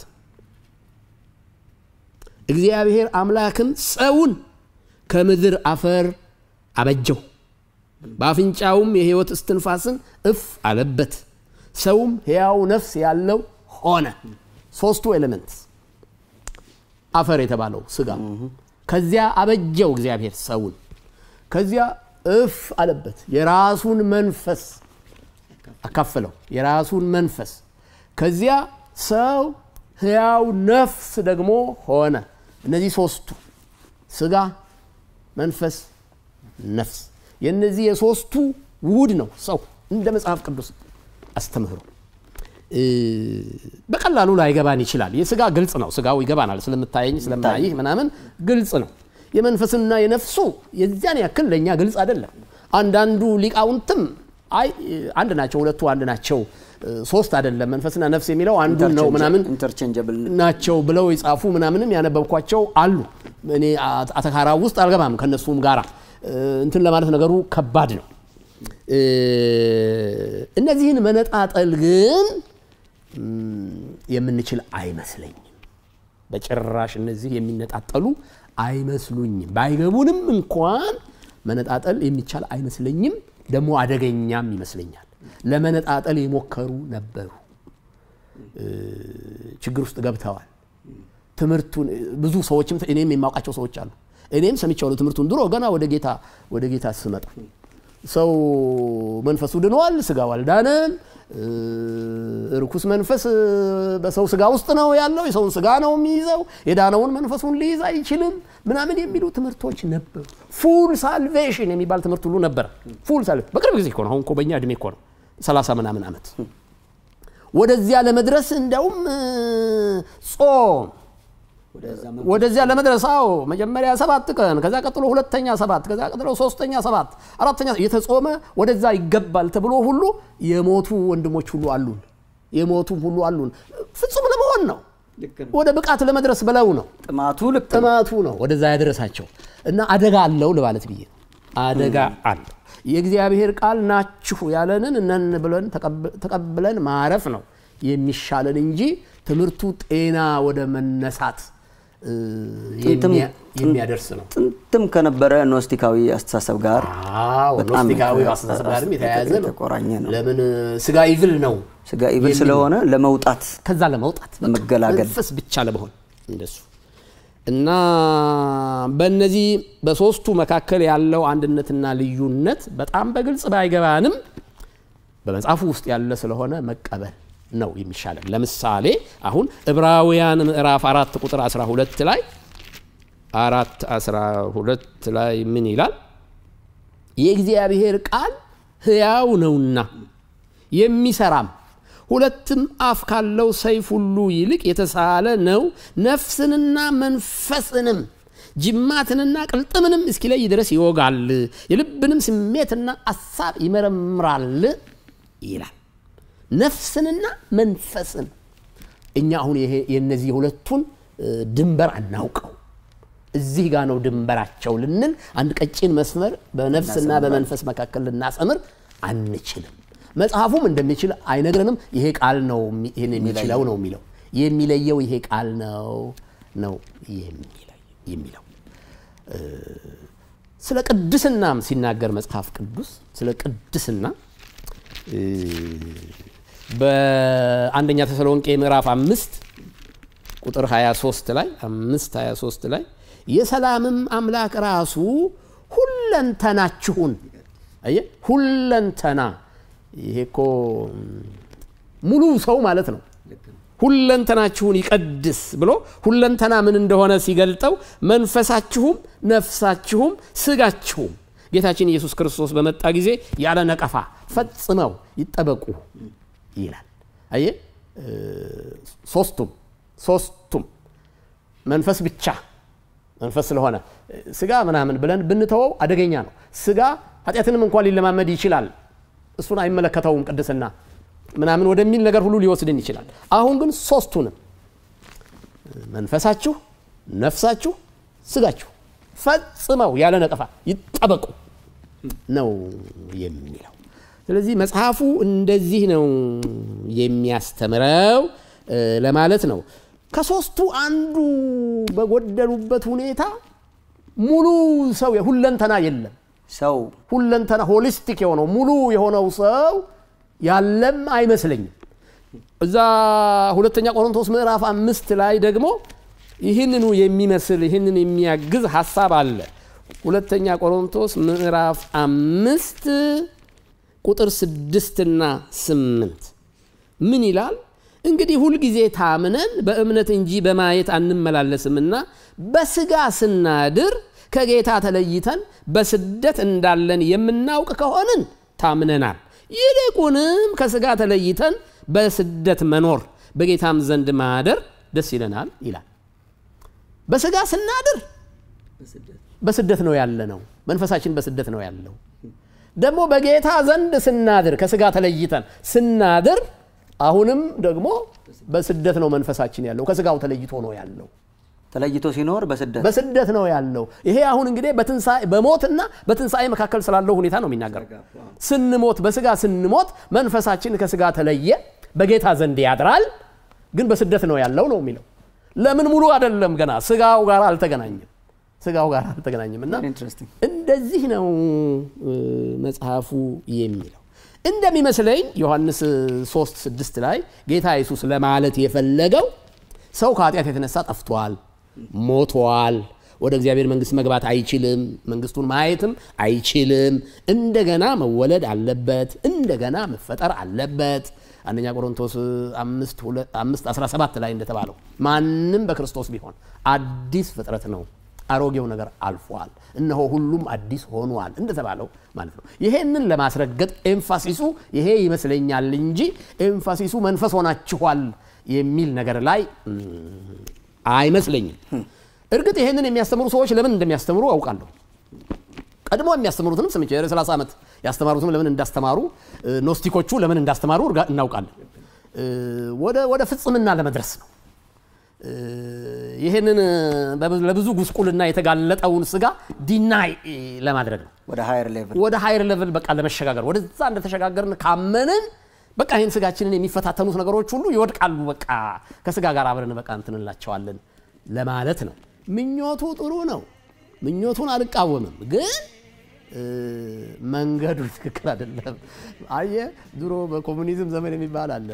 እግዚአብሔር አምላክም ሰውን ከምድር አፈር አበጀው፣ በአፍንጫውም የሕይወት እስትንፋስን እፍ አለበት፣ ሰውም ሕያው ነፍስ ያለው ሆነ። ሶስቱ ኤሌመንትስ አፈር የተባለው ስጋ ከዚያ አበጀው እግዚአብሔር ሰውን ከዚያ እፍ አለበት የራሱን መንፈስ አካፈለው የራሱን መንፈስ ከዚያ ሰው ህያው ነፍስ ደግሞ ሆነ እነዚህ ሶስቱ ስጋ መንፈስ ነፍስ የእነዚህ የሶስቱ ውህድ ነው ሰው እንደ መጽሐፍ ቅዱስ አስተምህሮ እ፣ በቀላሉ ላይገባን ይችላል የስጋ ግልጽ ነው ስጋው ይገባናል ስለምታየኝ ስለማይህ ምናምን ግልጽ ነው የመንፈስና የነፍሱ የዚያን ያክል ለእኛ ግልጽ አይደለም አንዳንዱ ሊቃውንትም አይ አንድ ናቸው ሁለቱ አንድ ናቸው እ፣ ሶስት አይደለም መንፈስና ነፍስ የሚለው አንዱን ነው ምናምን ኢንተርቼንጀብል ናቸው ብለው የጻፉ ምናምንም ያነበብኳቸው አሉ እኔ አ- አተካራ ውስጥ አልገባም ከነሱም ጋራ እ፣ እንትን ለማለት ነገሩ ከባድ ነው እ፣ እነዚህን መነጣጠል ግን ም፣ የምንችል አይመስለኝም በጭራሽ እነዚህ የሚነጣጠሉ አይመስሉኝም ባይገቡንም እንኳን መነጣጠል የሚቻል አይመስለኝም ደግሞ አደገኛም ይመስለኛል ለመነጣጠል የሞከሩ ነበሩ እ፣ ችግር ውስጥ ገብተዋል ትምህርቱን ብዙ ሰዎችም እኔም የማውቃቸው ሰዎች አሉ እኔም ሰምቻለሁ ትምህርቱን ድሮ ገና ወደ ጌታ ወደ ጌታ ስመጣ ሰው መንፈሱ ድኗል ስጋው አልዳነም እ፣ ርኩስ መንፈስ እ፣ በሰው ስጋ ውስጥ ነው ያለው የሰውን ስጋ ነው የሚይዘው የዳነውን መንፈሱን ሊይዝ አይችልም ምናምን የሚሉ ትምህርቶች ነበሩ ፉል ሳልቬሽን የሚባል ትምህርት ሁሉ ነበረ ፉል ሳልቬሽን በቅርብ ጊዜ እኮ ነው አሁን እኮ በእኛ እድሜ እኮ ነው ሰላሳ ምናምን ዓመት ወደዚያ ለመድረስ እንደውም እ፣ ጾም ወደዚያ ለመድረስ አዎ መጀመሪያ ሰባት ቀን ከዛ ቀጥሎ ሁለተኛ ሰባት ከዛ ቀጥሎ ሶስተኛ ሰባት አራተኛ የተጾመ ወደዛ ይገባል ተብሎ ሁሉ የሞቱ ወንድሞች ሁሉ አሉን የሞቱም ሁሉ አሉን ፍጹም ለመሆን ነው ወደ ብቃት ለመድረስ ብለው ነው ጥማቱ ልክ ነው። ጥማቱ ነው ወደዛ ያደረሳቸው እና አደጋ አለው ለማለት ብዬ ነው። አደጋ አለው የእግዚአብሔር ቃል ናችሁ ያለንን እነን ብለን ተቀብ- ተቀብለን ማረፍ ነው የሚሻለን እንጂ ትምህርቱ ጤና ወደ መነሳት እ፣ ጥንትም- የሚያ- የሚያደርስ ነው ጥንትም ከነበረ ኖስቲካዊ አስተሳሰብ ጋር አዎ በጣም ኖስቲካዊ የተ- አስተሳሰብ ጋርም የተያያዘ ነው የተቆራኘ ነው። ለምን ስጋ ይብል ነው ስጋ ኢብል የሚል ስለሆነ ለመውጣት ከዛ ለመውጣት በቃ መገላገል። መንፈስ ብቻ ለመሆን እንደሱ እና በእነዚህ በሶስቱ መካከል ያለው አንድነትና ልዩነት በጣም በግልጽ ባይገባንም በመጽሐፉ ውስጥ ያለ ስለሆነ መቀበል ነው የሚሻለን ለምሳሌ አሁን ዕብራውያን ምዕራፍ አራት ቁጥር 12 ላይ አራት 12 ላይ ምን ይላል የእግዚአብሔር ቃል ሕያው ነውና የሚሰራም ሁለትም አፍ ካለው ሰይፍ ሁሉ ይልቅ የተሳለ ነው ነፍስንና መንፈስንም ጅማትንና ቅልጥምንም እስኪለይ ድረስ ይወጋል የልብንም ስሜትና አሳብ ይመረምራል ይላል ነፍስንና መንፈስን እኛ አሁን ይሄ የነዚህ የሁለቱን እ፣ ድንበር አናውቀው እዚህ ጋር ነው ድንበራቸው ልንል አንድ ቀጭን መስመር በነፍስና በመንፈስ መካከል ልናሰምር አንችልም መጽሐፉም እንደሚችል አይነግረንም ይሄ ቃል ነው የሚ- ይህን የሚችለው ነው የሚለው የሚለየው ይሄ ቃል ነው ነው የሚለይ- የሚለው እ፣ ስለ ቅድስናም ሲናገር መጽሐፍ ቅዱስ ስለ ቅድስና እ፣ በአንደኛ ተሰሎንቄ ምዕራፍ አምስት ቁጥር 23 ላይ አምስት 23 ላይ የሰላምም አምላክ ራሱ ሁለንተናችሁን አየ ሁለንተና ይሄ እኮ ሙሉ ሰው ማለት ነው ሁለንተናችሁን ይቀድስ ብሎ ሁለንተና ምን እንደሆነ ሲገልጠው መንፈሳችሁም ነፍሳችሁም ስጋችሁም ጌታችን ኢየሱስ ክርስቶስ በመጣ ጊዜ ያለ ነቀፋ ፈጽመው ይጠበቁ ይላል አየ እ፣ ሶስቱም ሶስቱም መንፈስ ብቻ መንፈስ ስለሆነ እ፣ ስጋ ምናምን ብለን ብንተወው አደገኛ ነው ስጋ ኃጢአትንም እንኳን ሊለማመድ ይችላል እሱን አይመለከተውም ቅድስና ምናምን ወደሚል ነገር ሁሉ ሊወስድን ይችላል አሁን ግን ሶስቱንም መንፈሳችሁ ነፍሳችሁ ስጋችሁ ፈጽመው ያለ ነቀፋ ይጠበቁ ነው የሚለው ስለዚህ መጽሐፉ እንደዚህ ነው የሚያስተምረው እ፣ ለማለት ነው ከሶስቱ አንዱ በጎደሉበት ሁኔታ ሙሉ ሰው ሁለንተና የለም ሰው ሁለንተና ሆሊስቲክ የሆነው ሙሉ የሆነው ሰው ያለም አይመስለኝም እዛ ሁለተኛ ቆሮንቶስ ምዕራፍ አምስት ላይ ደግሞ ይህንኑ የሚመስል ይህንን የሚያግዝ ሀሳብ አለ። ሁለተኛ ቆሮንቶስ ምዕራፍ አምስት ቁጥር ስድስትና ስምንት ምን ይላል? እንግዲህ ሁልጊዜ ታምነን በእምነት እንጂ በማየት አንመላለስምና በስጋ ስናድር ከጌታ ተለይተን በስደት እንዳለን የምናውቅ ከሆንን ታምነናል። ይልቁንም ከስጋ ተለይተን በስደት መኖር በጌታም ዘንድ ማደር ደስ ይለናል ይላል። በስጋ ስናድር በስደት ነው ያለ ነው። መንፈሳችን በስደት ነው ያለው። ደግሞ በጌታ ዘንድ ስናድር ከስጋ ተለይተን ስናድር አሁንም ደግሞ በስደት ነው መንፈሳችን ያለው። ከስጋው ተለይቶ ነው ያለው። ተለይቶ ሲኖር በስደት በስደት ነው ያለው። ይሄ አሁን እንግዲህ በትንሣኤ በሞትና በትንሣኤ መካከል ስላለው ሁኔታ ነው የሚናገረው። ስንሞት በስጋ ስንሞት መንፈሳችን ከስጋ ተለየ፣ በጌታ ዘንድ ያድራል፣ ግን በስደት ነው ያለው ነው የሚለው። ለምን ሙሉ አይደለም፣ ገና ስጋው ጋር አልተገናኘም። ስጋው ጋር አልተገናኘም እና ኢንትረስቲንግ እንደዚህ ነው እ፣ መጽሐፉ የሚለው እንደሚመስለኝ ዮሐንስ 3 6 ላይ ጌታ ኢየሱስ ለማለት የፈለገው ሰው ከኃጢአት የተነሳ ጠፍቷል፣ ሞቷል፣ ወደ እግዚአብሔር መንግስት መግባት አይችልም፣ መንግስቱን ማየትም አይችልም። እንደገና መወለድ አለበት፣ እንደገና መፈጠር አለበት። አንደኛ ቆሮንቶስ 5 17 ላይ እንደተባለው ማንም በክርስቶስ ቢሆን አዲስ ፍጥረት ነው አሮጌው ነገር አልፏል፣ እነሆ ሁሉም አዲስ ሆኗል እንደተባለው ማለት ነው። ይሄንን ለማስረገጥ ኤምፋሲሱ ይሄ ይመስለኛል እንጂ ኤምፋሲሱ መንፈስ ሆናችኋል የሚል ነገር ላይ እም፣ አይመስለኝም። እርግጥ ይሄንን የሚያስተምሩ ሰዎች ለምን እንደሚያስተምሩ አውቃለሁ። ቀድሞ የሚያስተምሩትንም ስምቼ የ30 ዓመት ያስተማሩትም ለምን እንዳስተማሩ እ፣ ኖስቲኮቹ ለምን እንዳስተማሩ እርጋ- እናውቃለን። እ፣ ወደ ወደ ፍጽምና ለመድረስ ነው። እ፣ ይህንን በብዙ- ለብዙ ጉስቁልና የተጋለጠውን ስጋ ዲናይ ለማድረግ ነው። ወደ ሃየር ሌቭል ወደ ሃይር ሌቭል በቃ ለመሸጋገር ወደዛ እንደተሸጋገርን ካመንን በቃ ይህን ስጋችንን የሚፈታተኑት ነገሮች ሁሉ ይወድቃሉ። በቃ ከስጋ ጋር አብረን በቃ እንትን እንላቸዋለን ለማለት ነው። ምኞቱ ጥሩ ነው። ምኞቱን አልቃወምም፣ ግን እ፣ መንገዱ ትክክል አይደለም። አየ ድሮ በኮሙኒዝም ዘመን የሚባል አለ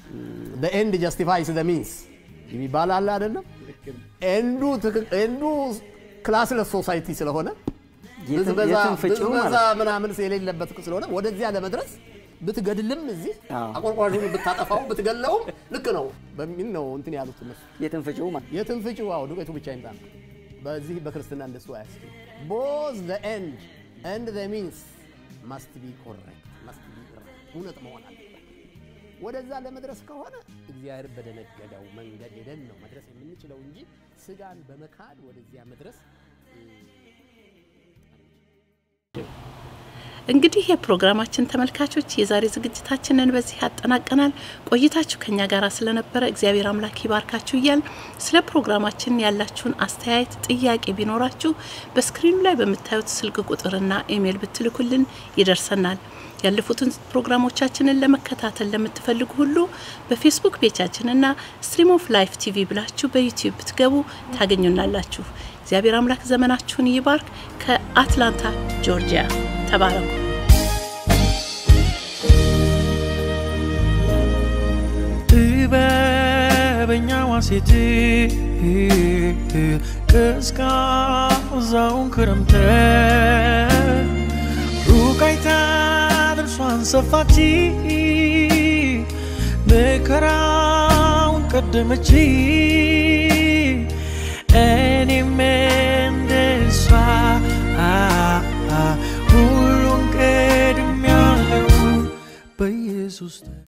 ኤንድ ጀስቲፋይስ ዘ ሚንስ የሚባል አለ አይደለም። ኤንዱ ትክክ- ኤንዱ ክላስለስ ሶሳይቲ ስለሆነ የትም- ብዝበዛ የትም ፍጪው ብዝበዛ ማለት ምናምን የሌለበት ስለሆነ ወደዚያ ለመድረስ ብትገድልም እዚህ አዎ። አቆርቋዡን ብታጠፋው ብትገለውም ልክ ነው በሚል ነው እንትን ያሉት እነሱ። የትን ፍጪው ማለት የትን ፍጪው አዎ ዱቄቱ ብቻ ይምጣ ነው። በዚህ በክርስትና እንደሱ አያስችል ቦዝ ዘ ኤንድ ኤንድ ዘ ሚንስ ማስት ቢ ኮሬክት ማስት ቢ እውነት መሆን አለበት። ወደዛ ለመድረስ ከሆነ እግዚአብሔር በደነገገው መንገድ ሄደን ነው መድረስ የምንችለው እንጂ ስጋን በመካድ ወደዚያ መድረስ እንግዲህ የፕሮግራማችን ተመልካቾች የዛሬ ዝግጅታችንን በዚህ ያጠናቀናል። ቆይታችሁ ከኛ ጋር ስለነበረ እግዚአብሔር አምላክ ይባርካችሁ እያል ስለ ፕሮግራማችን ያላችሁን አስተያየት፣ ጥያቄ ቢኖራችሁ በስክሪኑ ላይ በምታዩት ስልክ ቁጥርና ኢሜይል ብትልኩልን ይደርሰናል። ያለፉትን ፕሮግራሞቻችንን ለመከታተል ለምትፈልጉ ሁሉ በፌስቡክ ፔጃችንና ስትሪም ኦፍ ላይፍ ቲቪ ብላችሁ በዩቲዩብ ብትገቡ ታገኙናላችሁ። እግዚአብሔር አምላክ ዘመናችሁን ይባርክ። ከአትላንታ ጆርጂያ ተባረኩ። ጥበበኛዋ ሴት ቀዝቃዛውን ክረምት ሩቅ አይታ ጥርሷን ሰፋች መከራውን ቀደመች